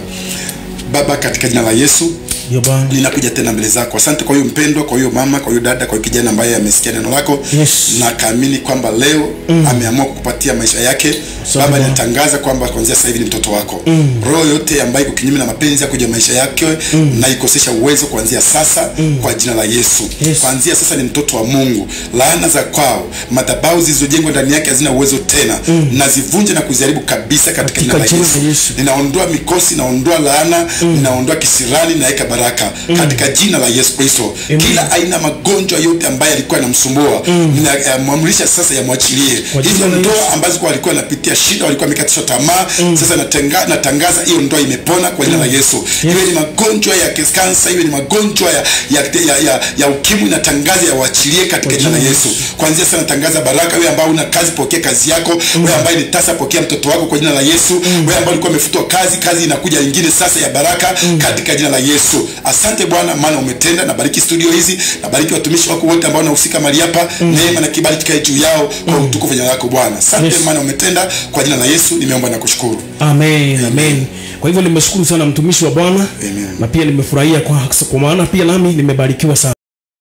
Speaker 4: baba katika jina la yesu
Speaker 3: Ndio Bwana.
Speaker 4: ninakuja tena mbele zako asante kwa hiyo mpendwa kwa hiyo mama kwa hiyo dada kwa hiyo kijana ambaye amesikia neno lako
Speaker 3: Yes.
Speaker 4: na kaamini kwamba leo mm. ameamua kukupatia maisha yake
Speaker 3: Asante
Speaker 4: baba
Speaker 3: Bwana.
Speaker 4: ninatangaza kwamba kuanzia sasa hivi ni mtoto wako mm. roho yote ambayo iko kinyume na mapenzi ya kuja maisha yake mm. na ikosesha uwezo kuanzia sasa mm. kwa jina la yesu
Speaker 3: Yes.
Speaker 4: kuanzia sasa ni mtoto wa mungu laana za kwao madhabahu zilizojengwa ndani yake hazina uwezo tena mm. nazivunja na kuziharibu kabisa katika jina la
Speaker 3: Katika jina
Speaker 4: yesu
Speaker 3: la Yesu.
Speaker 4: ninaondoa mikosi naondoa laana ninaondoa kisirani naweka baraka katika jina la yesu kristo kila aina ya magonjwa yote ambayo yalikuwa yanamsumbua ninamwamrisha sasa yamwachilie
Speaker 3: Kwa jina
Speaker 4: hizo
Speaker 3: la
Speaker 4: ndoa
Speaker 3: Yesu.
Speaker 4: ambazo kwa walikuwa wanapitia shida walikuwa wamekatishwa tamaa sasa natenga, natangaza hiyo ndoa imepona kwa jina la yesu iwe ni magonjwa ya kansa iwe ni magonjwa ya, ya, ya, ya, ya ukimwi natangaza yawachilie katika jina la yesu kuanzia sasa natangaza baraka wewe ambao una kazi pokea kazi yako wewe ambaye ni tasa pokea mtoto wako kwa jina la yesu wewe ambao ulikuwa umefutwa kazi kazi inakuja ingine sasa ya baraka katika jina la yesu asante bwana maana umetenda nabariki studio hizi nabariki watumishi wako wote ambao wanahusika mahali hapa neema na kibali kikae juu yao kwa utukufu wa jina lako bwana asante
Speaker 3: Yes.
Speaker 4: maana umetenda kwa jina la yesu nimeomba na kushukuru
Speaker 3: amen amen kwa hivyo nimeshukuru sana mtumishi wa bwana
Speaker 4: Amen.
Speaker 3: na pia nimefurahia kwa, kwa maana pia nami nimebarikiwa sana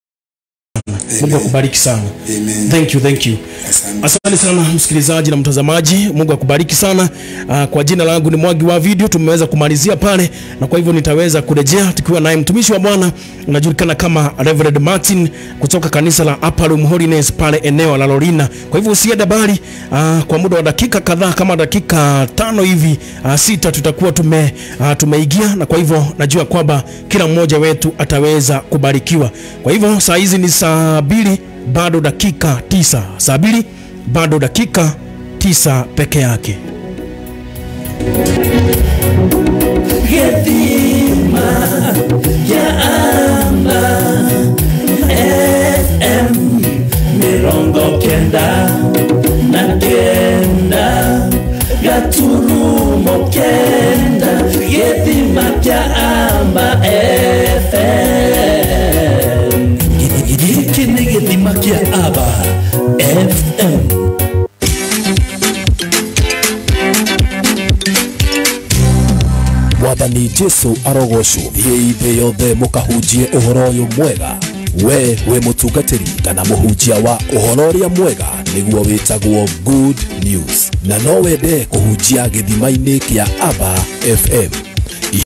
Speaker 3: mungu akubariki sana
Speaker 4: Amen.
Speaker 3: thank you thank you
Speaker 4: Asante.
Speaker 3: asante sana msikilizaji na mtazamaji mungu akubariki sana uh, kwa jina langu ni mwagi wa video tumeweza kumalizia pale na kwa hivyo nitaweza kurejea tukiwa naye mtumishi wa bwana unajulikana kama Reverend martin kutoka kanisa la Upper Room Holiness pale eneo la lorina kwa hivyo usiende bali uh, kwa muda wa dakika kadhaa kama dakika tano hivi uh, sita tutakuwa tume, uh, tumeigia na kwa hivyo najua kwamba kila mmoja wetu ataweza kubarikiwa kwa hivyo saa hizi ni saa mbili bado dakika tisa saa mbili bado dakika tisa peke yake
Speaker 1: Gethima yaamba FM mirongo kenda na kenda gaturumo kenda Gethima yaamba FM giki nĩ gĩthima kĩa aba FM
Speaker 5: mwathani jesu arogocwo thiĩi thĩ yothe mũkahunjie ũhoro ũyũ mwega we wĩ mũtungatĩri kana mũhunjia wa ũhoro ũrĩa mwega nĩguo wĩtagwo good news na no wende kũhunjia gĩthima-inĩ kĩa aba fm